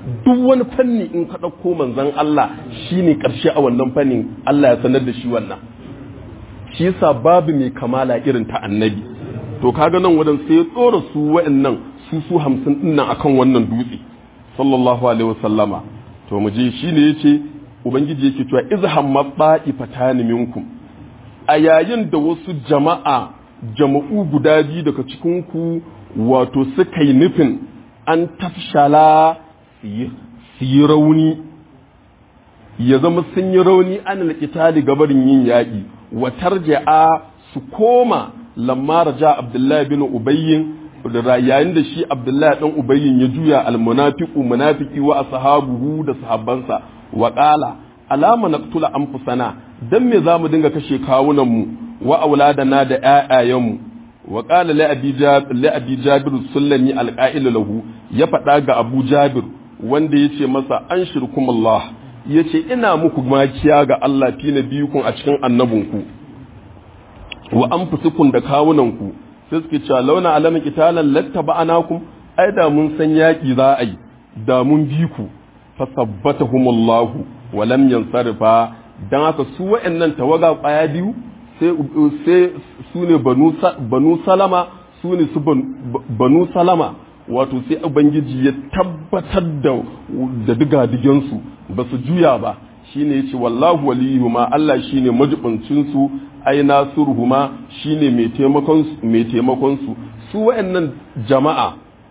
duk wani fanni in ka ɗauko manzon Allah shine ƙarshe a wannan fannin Allah ya sanar da shi wannan shi yasa babu mai kamala irin ta annabi to kaga nan wadan sai ya tsora su wa'annan su su hamsin dinnan akan wannan dutse sallallahu alaihi wasallama to mu je shine yace ubangiji yake cewa izhamma fatani minkum a yayin da wasu jama'a jama'u guda biyu daga cikin ku wato suka yi nufin an tafshala su yi rauni ya zama sun yi rauni an alƙitali gabarin yin yaƙi wa tarja'a su koma lamma raja abdullahi bin ubayyin yayin da shi abdullahi dan ubayyin ya juya almunafiqu munafiki wa ashabuhu da sahabbansa wa qala alama naqtula anfusana dan me zamu dinga kashe kawunan mu wa auladana da ƴaƴayen mu wa qala li abi jabir li abi jabir sullami alqa'il lahu ya faɗa ga abu jabir wanda yace masa an shirkumullah yace ina muku makiya ga Allah fi nabiyukum a cikin annabinku wa anfusukum da kawunanku sai suke cewa launa alamin qitalan lattaba'anakum ai da mun san yaki za a yi da mun bi ku fasabbatahumullahu wa lam yansarifa dan haka su wa'annan tawaga kwaya biyu sai sai su ne banu salama su ne su banu salama wato sai ubangiji ya tabbatar da da diga su ba su juya ba shine yace wallahu waliyuhuma Allah shine majibincin su ai nasuruhuma shine mai taimakon mai taimakon su su wayannan jama'a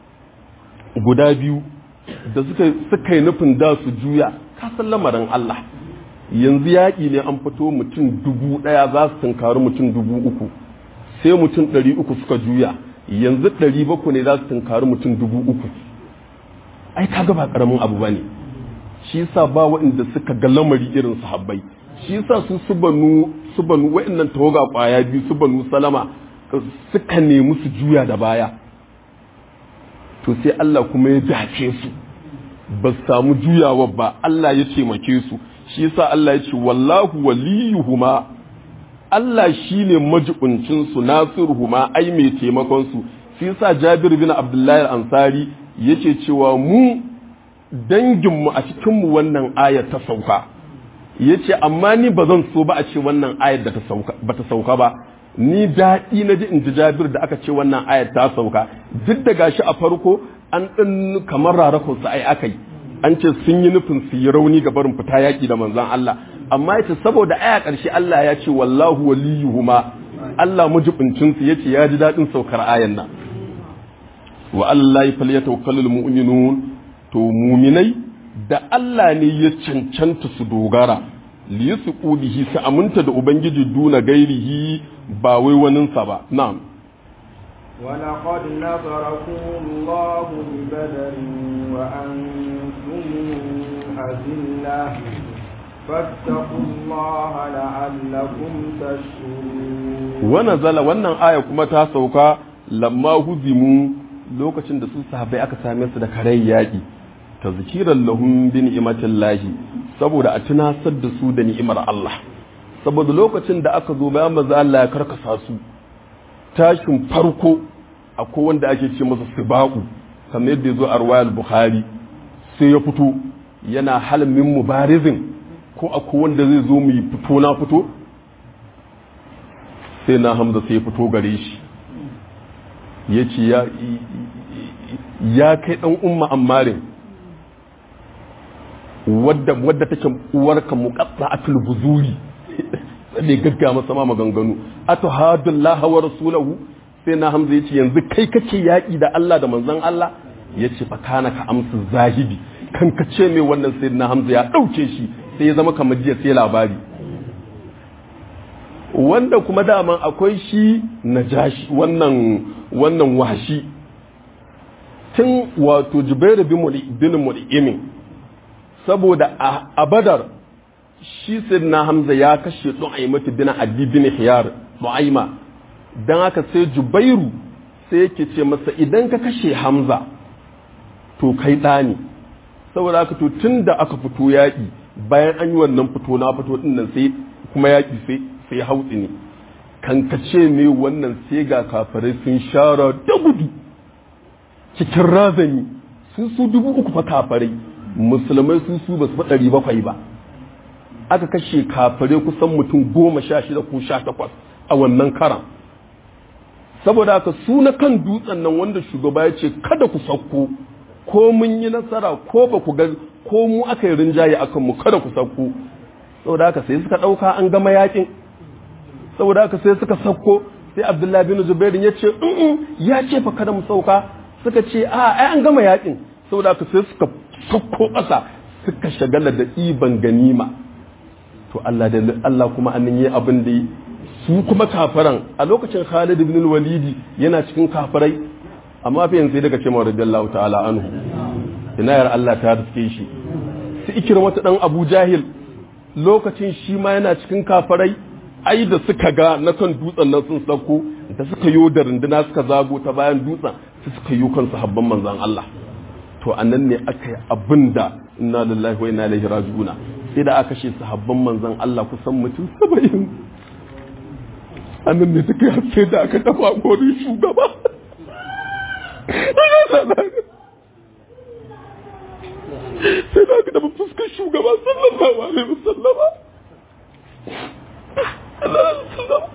guda biyu da suka suka yi nufin da su juya ka san lamarin Allah yanzu yaƙi ne an fito mutum dubu ɗaya za su tunkari mutum dubu uku sai mutum ɗari uku suka juya yanzu ɗari bakwai ne za su tunkari mutum dubu uku ai kaga ba ƙaramin abu ba ne shi yasa ba waɗanda suka ga lamari irin sahabbai shi yasa su su banu su banu waɗannan tawaga ƙwaya biyu su banu salama suka nemi su juya da baya to sai Allah kuma ya dace su ba su samu juyawa ba Allah ya taimake su shi yasa Allah ya ce wallahu waliyuhuma Allah shine majibincin su nasiruhuma ai mai taimakon su shi yasa Jabir bin Abdullahi al-Ansari yake cewa mu danginmu a cikinmu wannan ayar ta sauka ya ce amma ni ba zan so ba a ce wannan ayar da ba ta sauka ba ni daɗi na ji in ji jabir da aka ce wannan ayar ta sauka duk da gashi a farko an ɗin kamar rarakun su ai aka yi an ce sun yi nufin su yi rauni ga barin fita yaƙi da manzan Allah amma ya ce saboda aya ƙarshe Allah ya ce wallahu waliyuhuma Allah mujibincin su yace ya ji daɗin saukar ayan nan wa Allah falyatawakkalul mu'minun to muminai da Allah ne ya cancanta su dogara li su bihi su aminta da ubangiji duna gairihi ba wai waninsa ba na'am ولقد نصركم الله ببدر وأنتم أذلة فاتقوا الله لعلكم تشكرون ونزل wannan aya kuma ta sauka lamma huzimu lokacin da su sahabbai aka same su da karai yaƙi ta zikiran lahum bi ni'matin lahi saboda a tunasar da su da ni'imar Allah saboda lokacin da aka zo bayan maza Allah ya karkasa su tashin farko akwai wanda ake ce masa sibaqu kamar yadda yazo a riwayar Bukhari sai ya fito yana halin min mubarizin ko akwai wanda zai zo mu fito na fito sai na Hamza sai ya fito gare shi ya ce ya kai ɗan umma ammarin wadda wadda take uwarka muqatta atul buzuri sai gagga masa ma maganganu atuhadullah wa rasulahu sai na hamza yace yanzu kai kace yaki da Allah da manzon Allah yace fa kana ka amsu zahidi kan ka ce mai wannan sai na hamza ya dauke shi sai ya zama kamar jiya sai labari wanda kuma daman akwai shi najashi wannan wannan washi tun wato jubairu bin mul'imin saboda a badar shi na hamza ya kashe du'aimatu bin adi bin hiyar du'aima don haka sai jubairu sai yake ce masa idan ka kashe hamza to kai ɗani saboda haka to tun da aka fito yaƙi bayan an yi wannan fito na fito ɗin nan sai kuma yaƙi sai sai hautsi ne kankace me wannan sai ga kafirai sun shara da gudu cikin razani sun su dubu uku fa kafirai musulmai su su ba su ɗari bakwai ba aka kashe kafare kusan mutum goma sha shida ko sha takwas a wannan karan saboda haka su na kan dutsen nan wanda shugaba ya ce kada ku sauko ko mun yi nasara ko ba ku ga ko mu aka yi rinjaye akan mu kada ku sauko saboda haka sai suka ɗauka an gama yakin saboda haka sai suka sauko sai abdullahi bin zubairin ya ce ya ce fa kada mu sauka suka ce a ai an gama yakin saboda haka sai suka sauko ƙasa suka shagala da iban ganima to Allah da Allah kuma an yi abin da su kuma kafaran a lokacin Khalid ibn al-Walid yana cikin kafarai amma fa yanzu daga cewa radiyallahu ta'ala anhu ina yar Allah ta riske shi su ikira wata dan Abu Jahil lokacin shi ma yana cikin kafarai ai da suka ga na kan dutsen nan sun sauko da suka yo da runduna suka zago ta bayan dutsen su suka yi kan sahabban manzon Allah to annan ne aka yi abinda inna lillahi wa inna ilaihi raji'una sai da aka kashe sahabban manzon Allah kusan mutum 70 annan ne take sai da aka dafa gorin shugaba sai da aka dafa fuskar shugaba sallallahu alaihi wasallama Allah sallallahu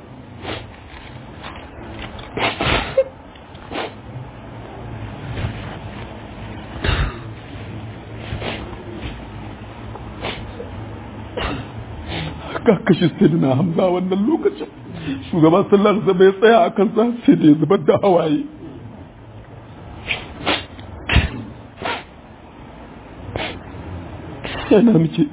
ka kashe sayyidina hamza wannan lokacin shugaban sallar zama ya tsaya a kansa sai da ya zubar da hawaye yana muke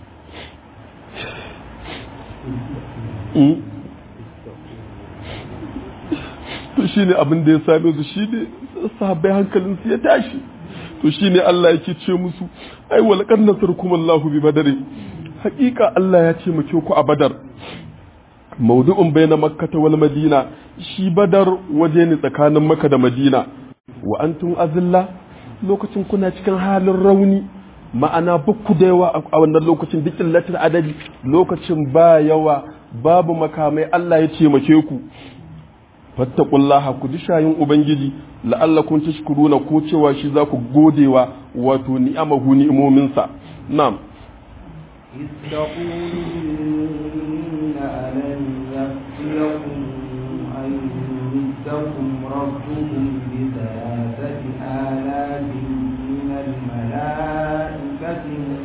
to shi ne abin da ya same su shi ne sahabbai hankalinsu ya tashi to shi ne Allah yake ce musu ai walaqad nasarkum Allahu bi badari hakika Allah ya ce muke ku a badar maudu'un bayna makkah wal madina shi badar waje ne tsakanin makka da madina wa antum azilla lokacin kuna cikin halin rauni ma'ana bukku da yawa a wannan lokacin dukkan latin adadi lokacin ba yawa babu makamai Allah ya taimake ku fattaqullaha ku dishayin ubangiji la'allakum tashkuruna ko cewa shi za ku godewa wato ni'amahu ni'imominsa na'am إذ تقول للمؤمنين ألن يكفيكم أن يمدكم ربكم بثلاثة آلاف من الملائكة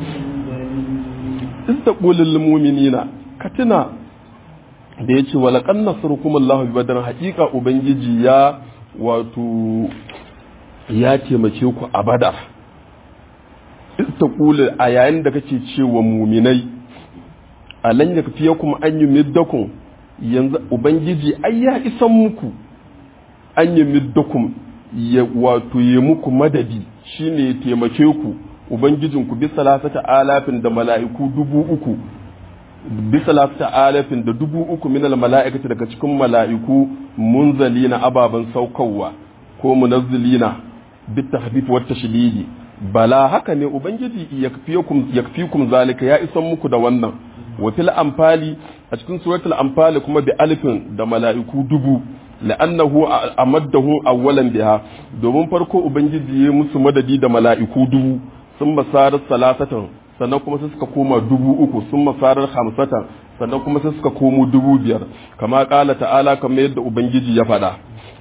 منزلين إذ تقول للمؤمنين كتنا da ya ce walaƙan nasarukum Allah bi badar haƙiƙa ubangiji ya wato ya taimake ku a badar ista kula a yayin da kake cewa muminai alan ya fiye kuma an yi middakun yanzu ubangiji ai ya isan muku an yi middakun ya wato ya muku madadi shine ya taimake ku ubangijinku bisa lasata alafin da mala'iku dubu uku bisa lafta alafin da dubu uku minal mala'ikati daga cikin mala'iku munzalina ababen saukowa ko munazzilina bit tahfif wa tashdidi bala haka ne ubangiji yakfikum yakfikum zalika ya isan muku da wannan wa fil anfali a cikin suratul anfali kuma bi alifin da mala'iku dubu la'annahu amaddahu awwalan biha domin farko ubangiji ya musu madadi da mala'iku dubu sun masarar salasatan sannan kuma sai suka koma dubu uku sun masarar hamsatan sannan kuma sai suka komo dubu biyar kama kala ta'ala kamar yadda ubangiji ya faɗa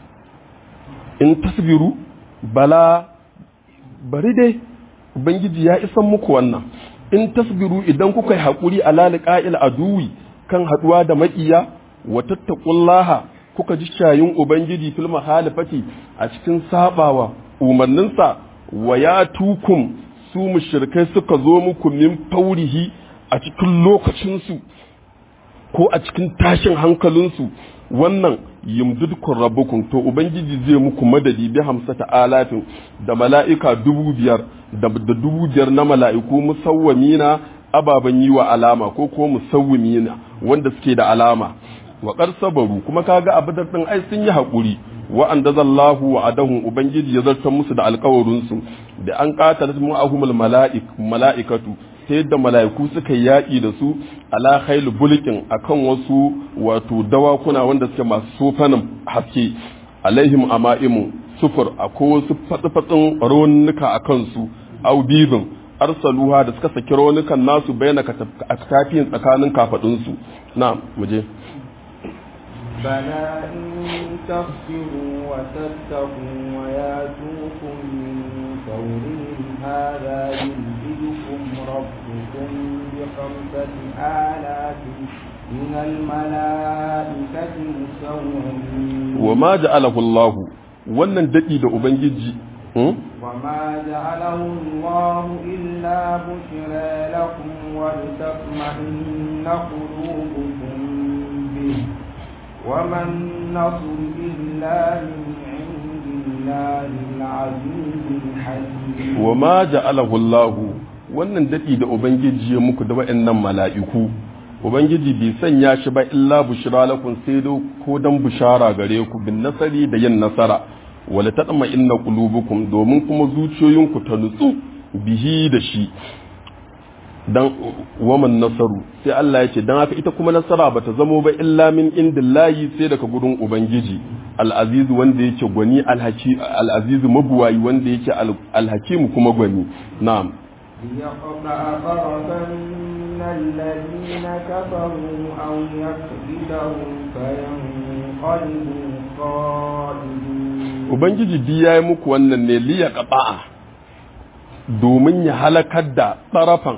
in tasbiru bala bari dai ubangiji ya isan muku wannan in tasbiru idan kuka yi haƙuri a laliƙa'il aduwi kan haɗuwa da maƙiya wa tattaqullaha kuka ji shayin ubangiji fil mahalifati a cikin sabawa umarninsa wa ya tukum su mushrikai suka zo muku min faurihi a cikin lokacinsu ko a cikin tashin hankalinsu wannan yimdudkun rabukun to ubangiji zai muku madadi bi hamsata alafin da mala'ika dubu biyar da dubu biyar na mala'iku musawwamina ababen yi wa alama ko ko musawwimina wanda suke da alama wa sabaru kuma kaga abadar din ai sun yi haƙuri wa an da zallahu wa adahun ubangiji ya zartar musu da alkawarinsu da an ƙatalar mu'ahumul mala'ikatu ta yadda mala'iku suka yaƙi da su ala khailu bulkin akan wasu wato dawakuna wanda suke masu sofanin haske alaihim ama'imu sufur akwai wasu fatsi-fatsin raunuka a kansu au bibin arsaluha da suka saki raunukan nasu bayyana tafiyin tsakanin kafadunsu na muje بلى إن تصبروا وتتقوا وياتوكم من فورهم هذا يمددكم ربكم بخمسة آلاف من الملائكة مسومين وما جعله الله wannan daɗi da ubangiji وما جعله الله إلا بشرى لكم ولتطمئن قلوبكم به وما النصر إلا من عند الله العزيز الحكيم وما جعله الله wannan daɗi da ubangiji ya muku da wa'annan mala'iku ubangiji bai sanya shi ba illa bushra lakum sai dai ko dan bushara gare ku bin nasari da yin nasara wala tadma inna qulubukum domin kuma zuciyoyinku ta nutsu bihi da shi dan waman nasaru sai Allah ya ce dan haka ita kuma nasara bata zamo ba illa min indillahi sai daga gurin ubangiji al-aziz wanda yake gwani al-haki al-aziz mabuwayi wanda yake al-hakim kuma gwani na'am ليقطع طرفا من الذين كفروا أو يكبدهم فينقلبوا خائبين ubangiji bi ya yi muku wannan ne liya ƙaba'a domin ya halakar da tsarafan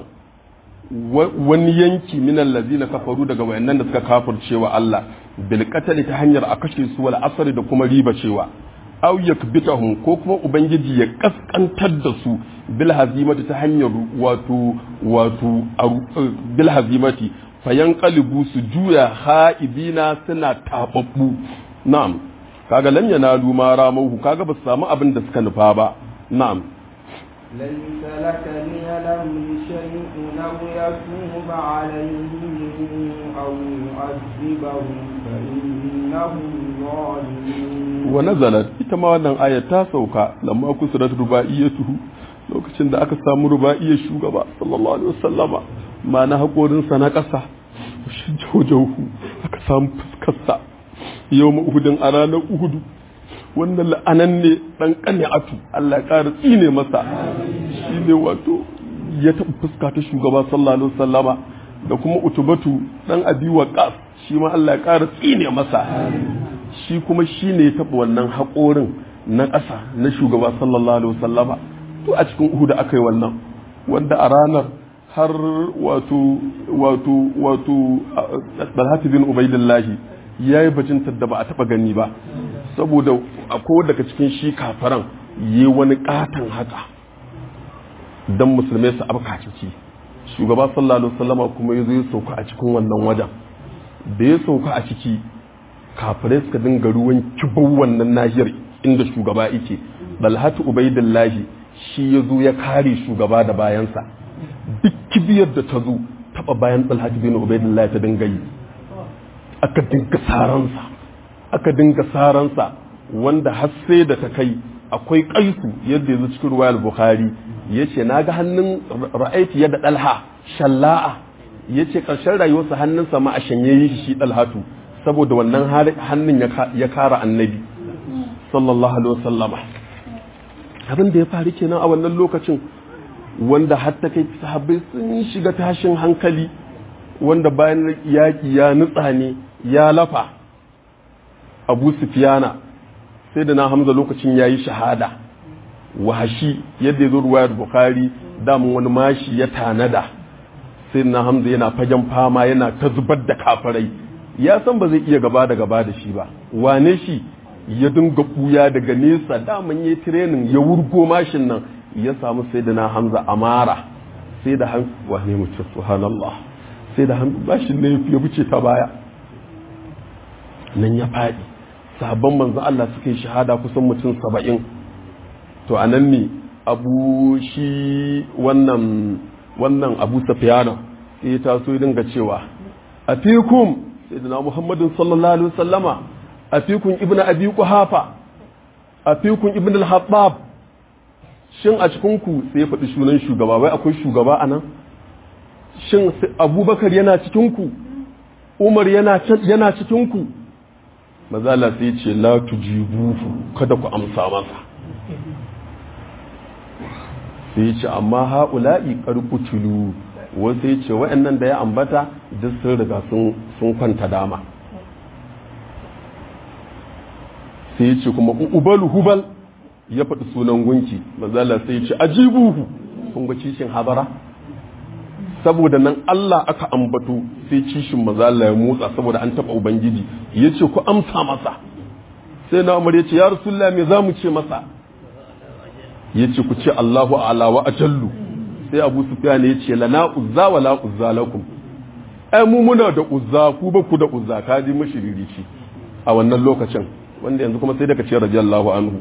wani yanki minan lazina kafaru daga wayannan da suka kafircewa Allah bil ta hanyar a kashe su wal asari da kuma riba cewa aw yakbitahum ko kuma ubangiji ya kaskantar da su bil hazimati ta hanyar wato wato bil hazimati fayanqalibu su juya ha'ibina suna tababbu na'am kaga lam yanalu ma ramahu kaga ba su samu abin da suka nufa ba na'am ليس لك من الأمر شيء أو يتوب عليهم أو يعذبهم فإنهم ظالمون ونزلت ita ma wannan ayar ta sauka lamma kusurat rubaiyatuhu lokacin da aka samu rubaiyar shugaba sallallahu alaihi wasallama ma na hakorin sa na kasa shi jawjawu aka samu fuskarsa yau uhudin a ranar uhudu wannan la'anan ne dan atu Allah ya ƙara tsine masa shi ne wato ya taɓa fuska ta shugaba sallallahu alaihi wasallama da kuma utubatu dan abi waqas shi ma Allah ya ƙara tsine masa shi kuma shi ne ya taɓa wannan haƙorin na ƙasa na shugaba sallallahu alaihi wasallama to a cikin uhudu aka yi wannan wanda a ranar har wato wato wato Talhat bin Ubaidillahi ya yi bajintar da ba a taɓa gani ba saboda akwai daga cikin shi kafaran yi wani katon haka don musulmai su abka ciki shugaba sallallahu alaihi wasallama kuma ya zo ya sauka a cikin wannan wajen da ya sauka a ciki kafirai suka dinga ruwan kibau wannan nahiyar inda shugaba yake dalhatu ubaidillahi shi ya zo ya kare shugaba da bayansa duk kibiyar da ta zo taba bayan dalhatu bin ubaidillahi ta dinga yi aka dinga saransa aka dinga saransa wanda har sai da ta kai akwai kaisu yadda yanzu cikin ruwayar bukhari ya ce na ga hannun ra'aiti yadda ɗalha shalla'a ya ce ƙarshen rayuwarsa hannunsa ma a shanye yi shi ɗalhatu saboda wannan hannun ya kara annabi sallallahu alaihi wasallama abin da ya faru kenan a wannan lokacin wanda har ta kai sahabbai sun shiga tashin hankali wanda bayan yaƙi ya nutsa ne ya lafa abu sufiyana sai da na hamza lokacin ya yi shahada wahashi yadda ya zo ruwayar bukari damun wani mashi ya tanada sai na hamza yana fagen fama yana ta zubar da kafarai ya san ba zai iya gaba da gaba da shi ba wane shi ya dinga buya daga nesa daman ya tirenin ya wurgo mashin nan ya samu sai da na hamza amara sai da han wane mutum subhanallah sai da han bashin ne ya wuce ta baya nan ya faɗi sabon manzo Allah suka yi shahada kusan mutum saba'in to a nan ne abu shi wannan wannan abu safiyana sai ya taso ya dinga cewa a fikum sai da na muhammadin sallallahu alaihi wasallama a fikun ibn abi kuhafa a fikun ibn al-hattab shin a cikin ku sai ya faɗi sunan shugaba wai akwai shugaba a nan shin abubakar yana cikin ku umar yana yana cikin ku mazala sai ce la tujibuhu kada ku amsa masa sai ya ce amma ha'ula'i karkutulu wasu ya ce wa'annan da ya ambata duk sun riga sun kwanta dama sai ya ce kuma ubalu hubal ya faɗi sunan gunki manzala sai ya ce ajibuhu kun ga cishin habara saboda nan Allah aka ambato sai cishin manzala ya motsa saboda an taɓa ubangiji ya ce ku amsa masa sai na umar ya ce ya rasulullah me za mu ce masa ya ce ku ce Allahu ala wa ajallu sai Abu Sufyan ya ce lana uzza wa la uzza lakum ai mu muna da uzza ku ba ku da uzza ka ji mashiririci a wannan lokacin wanda yanzu kuma sai daga ce radiyallahu anhu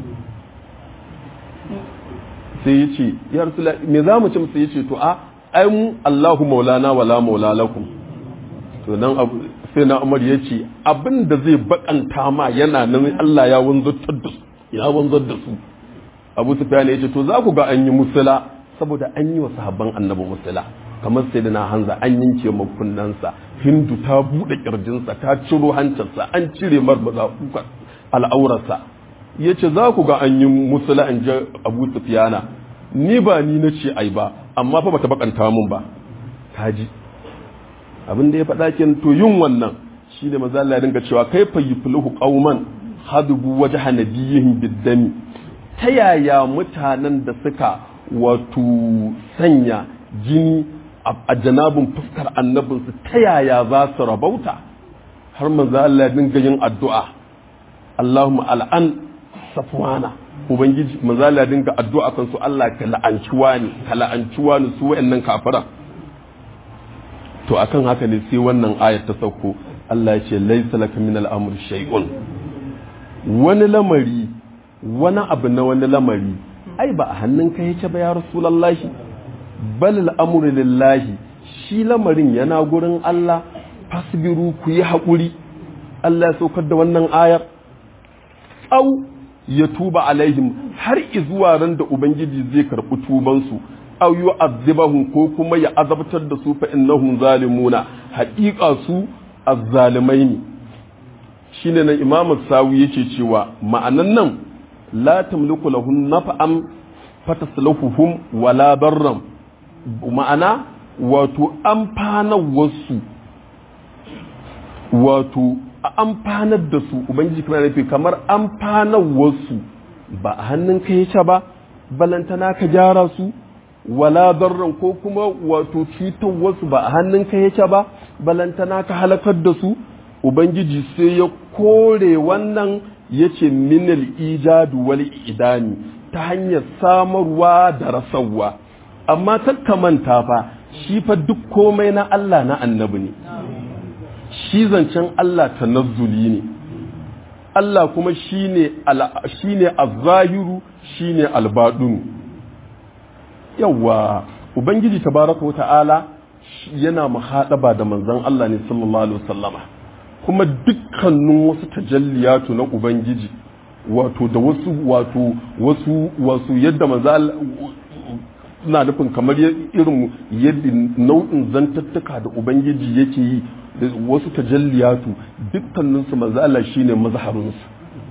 sai ya ce ya rasulullah me za mu ce masa ya ce to a ai mu Allahu maulana wa la maula lakum to nan abu sai na Umar ya ce abin da zai bakanta ma yana nan Allah ya wanzar da su ya wanzar da su abu sufyan ya ce to za ku ga an yi musula saboda an yi wa sahabban annabi musula kamar sai na hanza an yanke makunnansa hindu ta buɗe ƙirjinsa ta ciro hancinsa an cire marmaza al'aurarsa ya ce za ku ga an yi musula in ji abu sufyana ni ba ni na ce ai ba amma fa bata bakanta mun ba kaji abin da ya faɗa kin to yin wannan shi ne maza Allah ya dinga cewa kai fa yuflihu qauman hadubu wajha nabiyihim biddami ta yaya mutanen da suka wato sanya jini a janabin fuskar annabinsu ta yaya za su rabauta har manzo Allah ya dinga yin addu'a Allahumma al'an safwana ubangiji manzo Allah ya dinga addu'a kan su Allah ka la'anci wani ka la'anci wani su wayannan kafira to akan haka ne sai wannan ayat ta sauko Allah ya ce laysa laka min al-amri shay'un wani lamari wani abu na wani lamari ai ba a hannunka yake ba ya rasulallahi bal al'amuru lillahi shi lamarin yana gurin Allah fasbiru ku yi haƙuri Allah ya saukar da wannan ayar au ya tuba alaihim har izuwa ran da ubangiji zai karɓi tubansu au yu azibahum ko kuma ya azabtar da su fa innahum zalimuna haƙiƙa su azzalimai ne shine nan imamu sawi yake cewa ma'anan nan la tamliku lahum naf'an fatasluhuhum wala darram ma'ana wato amfanar wasu wato a amfanar da su ubangiji kuma nufi kamar amfanar wasu ba a hannun ka yace ba balantana ka gyara su wala darran ko kuma wato cutar wasu ba a hannun ka yace ba balantana ka halakar da su ubangiji sai ya kore wannan ya ce minal ijadu wal idani ta hanyar samarwa da rasarwa amma manta fa shi fa duk komai na Allah na annabi ne shi zancen Allah tanazzuli ne Allah kuma shine shine az-zahiru shine al-batinu yawa ubangiji tabaraka wata'ala yana muhadaba da manzon Allah ne sallallahu alaihi wasallama kuma dukkanin wasu tajalliyatu na ubangiji wato da wasu wato wasu wasu yadda manzo na nufin kamar irin yadda nau'in zantattuka da ubangiji yake yi da wasu tajalliyatu dukkanin su manzo Allah shine mazharin su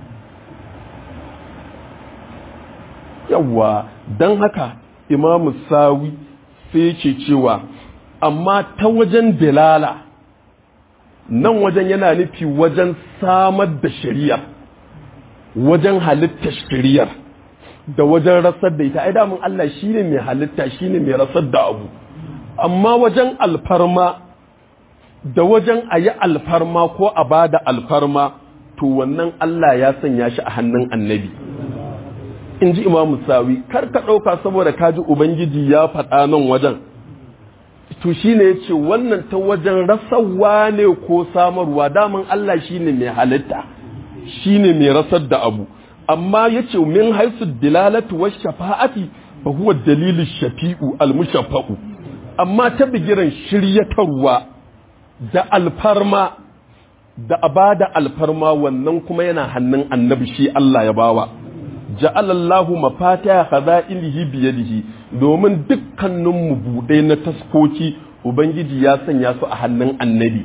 yawa dan haka imamu sawi sai yake cewa amma ta wajen dalala nan wajen yana nufi wajen samar da shari'ar wajen halittar shari'ar da wajen rasar da ita ai damun Allah shine mai halitta shine mai rasar da abu amma wajen alfarma da wajen a yi alfarma ko a ba da alfarma to wannan Allah ya sanya shi a hannun annabi in ji imamu sawi kar ka ɗauka saboda kaji ubangiji ya faɗa nan wajen to shi ne ya ce wannan ta wajen rasarwa ne ko samarwa daman Allah shi ne mai halitta shi ne mai rasar da abu amma ya ce min haisu dilalatu wa shafa'ati fa huwa dalilin shafi'u almushaffa'u amma ta bigiran shiryatarwa da alfarma da abada alfarma wannan kuma yana hannun annabi shi Allah ya bawa ja'alallahu mafatiha khaza'ilihi biyadihi domin dukkanin mu budai na taskoki ubangiji ya sanya su a hannun annabi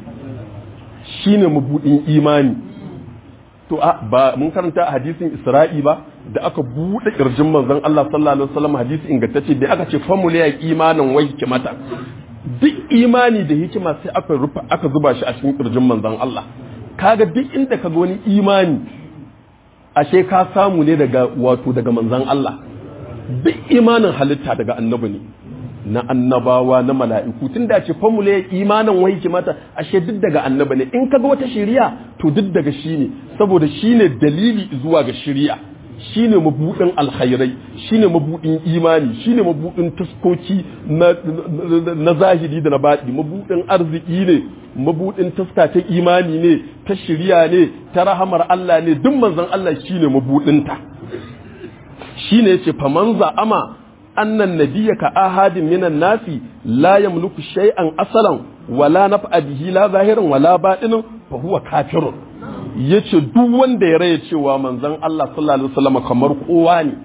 shine mabudin imani to a ba mun karanta a hadisin isra'i ba da aka buɗe ƙirjin manzon Allah sallallahu alaihi wasallam hadisi ingantacce da aka ce famule ya imanin wai hikimata duk imani da hikima sai aka rufa aka zuba shi a cikin ƙirjin manzon Allah kaga duk inda ka ga wani imani ashe ka samu ne daga wato daga manzon Allah duk imanin halitta daga annabi ne na annabawa na mala'iku tun da ce famule ya imanin wai hikimata ashe duk daga annabi ne in kaga wata shari'a to duk daga shi ne saboda shi ne dalili zuwa ga shari'a shi ne mabuɗin alkhairai shi ne mabuɗin imani shi ne mabuɗin taskoki na zahiri da na baɗi mabuɗin arziki ne mabuɗin taska ta imani ne ta shirya ne ta rahamar Allah ne duk manzon Allah shi ne mabuɗinta shi ne ce faman za'ama annan nabiyya ka ahadin minan nasi la yamliku shay'an asalan wala naf'a bihi la zahiran wala batinin fa huwa kafirun yace duk wanda ya raya cewa manzon Allah sallallahu alaihi wasallam kamar kowa ne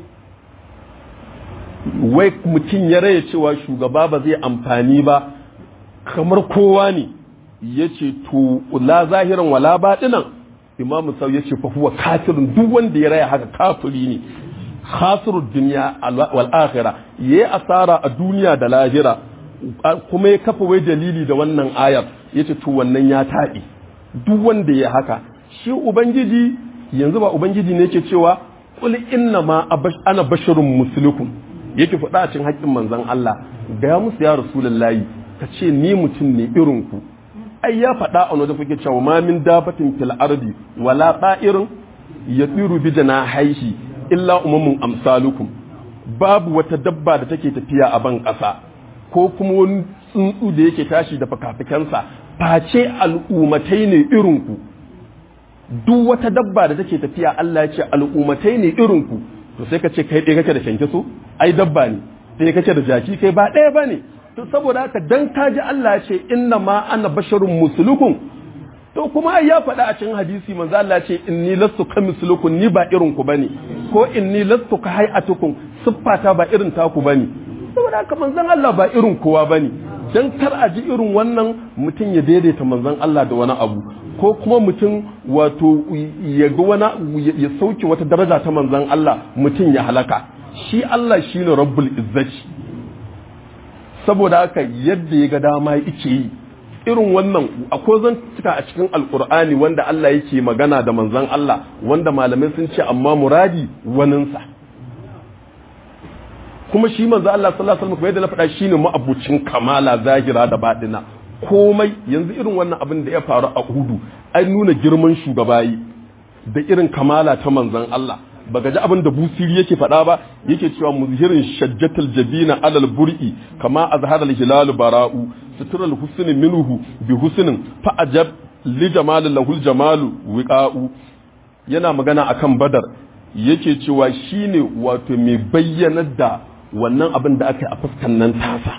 wai mutum ya raya cewa shugaba ba zai amfani ba kamar kowa ne yace to la zahiran wala batinan imamu sau yace fa huwa kafirun duk wanda ya raya haka kafiri ne khasirud dunya wal akhirah yayi asara a duniya da lahira kuma ya kafa wai dalili da wannan ayar yace to wannan ya taɗi duk wanda ya haka shi ubangiji yanzu ba ubangiji ne yake cewa qul inna ma ana basharun muslikum yake faɗa a cikin haƙƙin manzon Allah ga ya musu ya rasulullahi ka ce ni mutum ne irin ku ai ya faɗa a wajen fage cewa ma min dabatin fil ardi wala ta'irin yatiru bi janahihi illa umamun amsalukum babu wata dabba da take tafiya a ban ƙasa ko kuma wani tsuntsu da yake tashi da fakafikansa face al'umatai ne irinku duk wata dabba da take tafiya Allah ya ce al'umatai ne irinku to sai ka ce kai ɗaya kake da kyankyaso ai dabba ne sai kake da jaki kai ba ɗaya ba ne to saboda haka dan ka ji Allah ya ce inna ma ana basharun musulukun to kuma ai ya faɗa a cikin hadisi manzo Allah ce inni lastu kamislukum ni ba irin ku bane ko inni lastu ka hay'atukum siffata ba irin taku bane saboda haka manzon Allah ba irin kowa bane dan kar a ji irin wannan mutum ya daidaita manzon Allah da wani abu ko kuma mutum wato ya ga wani ya sauke wata daraja ta manzon Allah mutum ya halaka shi Allah shine rabbul izzati saboda haka yadda ya ga dama yake yi irin wannan akwai zan cika a cikin alkur'ani wanda Allah yake magana da manzon Allah wanda malamai sun ce amma muradi waninsa kuma shi manzo Allah sallallahu alaihi wasallam yadda na faɗa shine ma'abucin kamala zahira da baɗina komai yanzu irin wannan abin da ya faru a Uhudu an nuna girman shugabayi da irin kamala ta manzon Allah baka ji abin da busiri yake faɗa ba yake cewa muzhirin shajjatul jabina alal bur'i kama azhara al hilal bara'u sutural husni minhu bi husnin fa ajab li jamal lahul jamalu wiqa'u yana magana akan badar yake cewa shine wato mai bayyanar da wannan abin da aka yi a fuskan nan tasa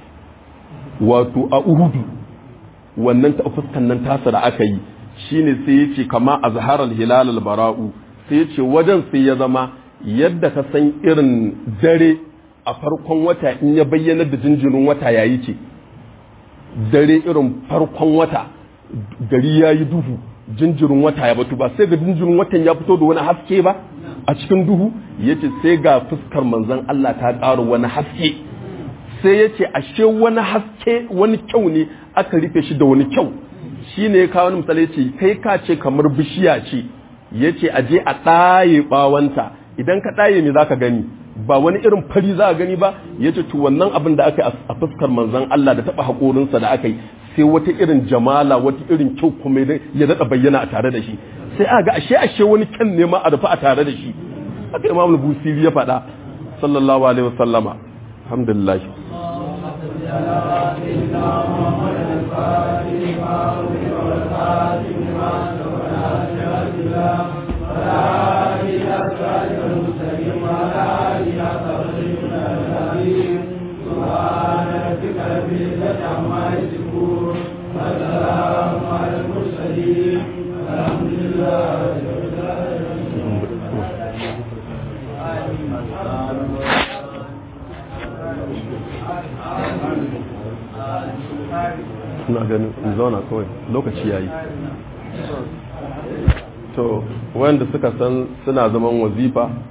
wato a uhudu wannan ta fuskan nan tasa da aka yi shine sai yace kama azharal hilal al bara'u sai yace wajen sai ya zama yadda ka san irin dare a farkon wata in ya bayyana da jinjirin wata yayi ce dare irin farkon wata gari yayi duhu jinjirin wata ya batu ba sai ga jinjirin watan ya fito da wani haske ba a cikin duhu yace sai ga fuskar manzon Allah ta ƙara wani haske sai yace ashe wani haske wani kyau ne aka rufe shi da wani kyau shine ya kawo misali yace kai ka ce kamar bishiya ce yace a je a ɗaye bawanta idan ka ɗaye me zaka gani ba wani irin fari za a gani ba yace to wannan abin da aka yi a fuskar manzon Allah da taba haƙorinsa da aka yi sai wata irin jamala wata irin kyau kuma ya daɗa bayyana a tare da shi sai a ga ashe ashe wani kyan nema a rufe a tare da shi haka imam busiri ya faɗa sallallahu alaihi wasallama alhamdulillah ina ganin in zauna kawai lokaci yayi to wanda suka san suna zaman wazifa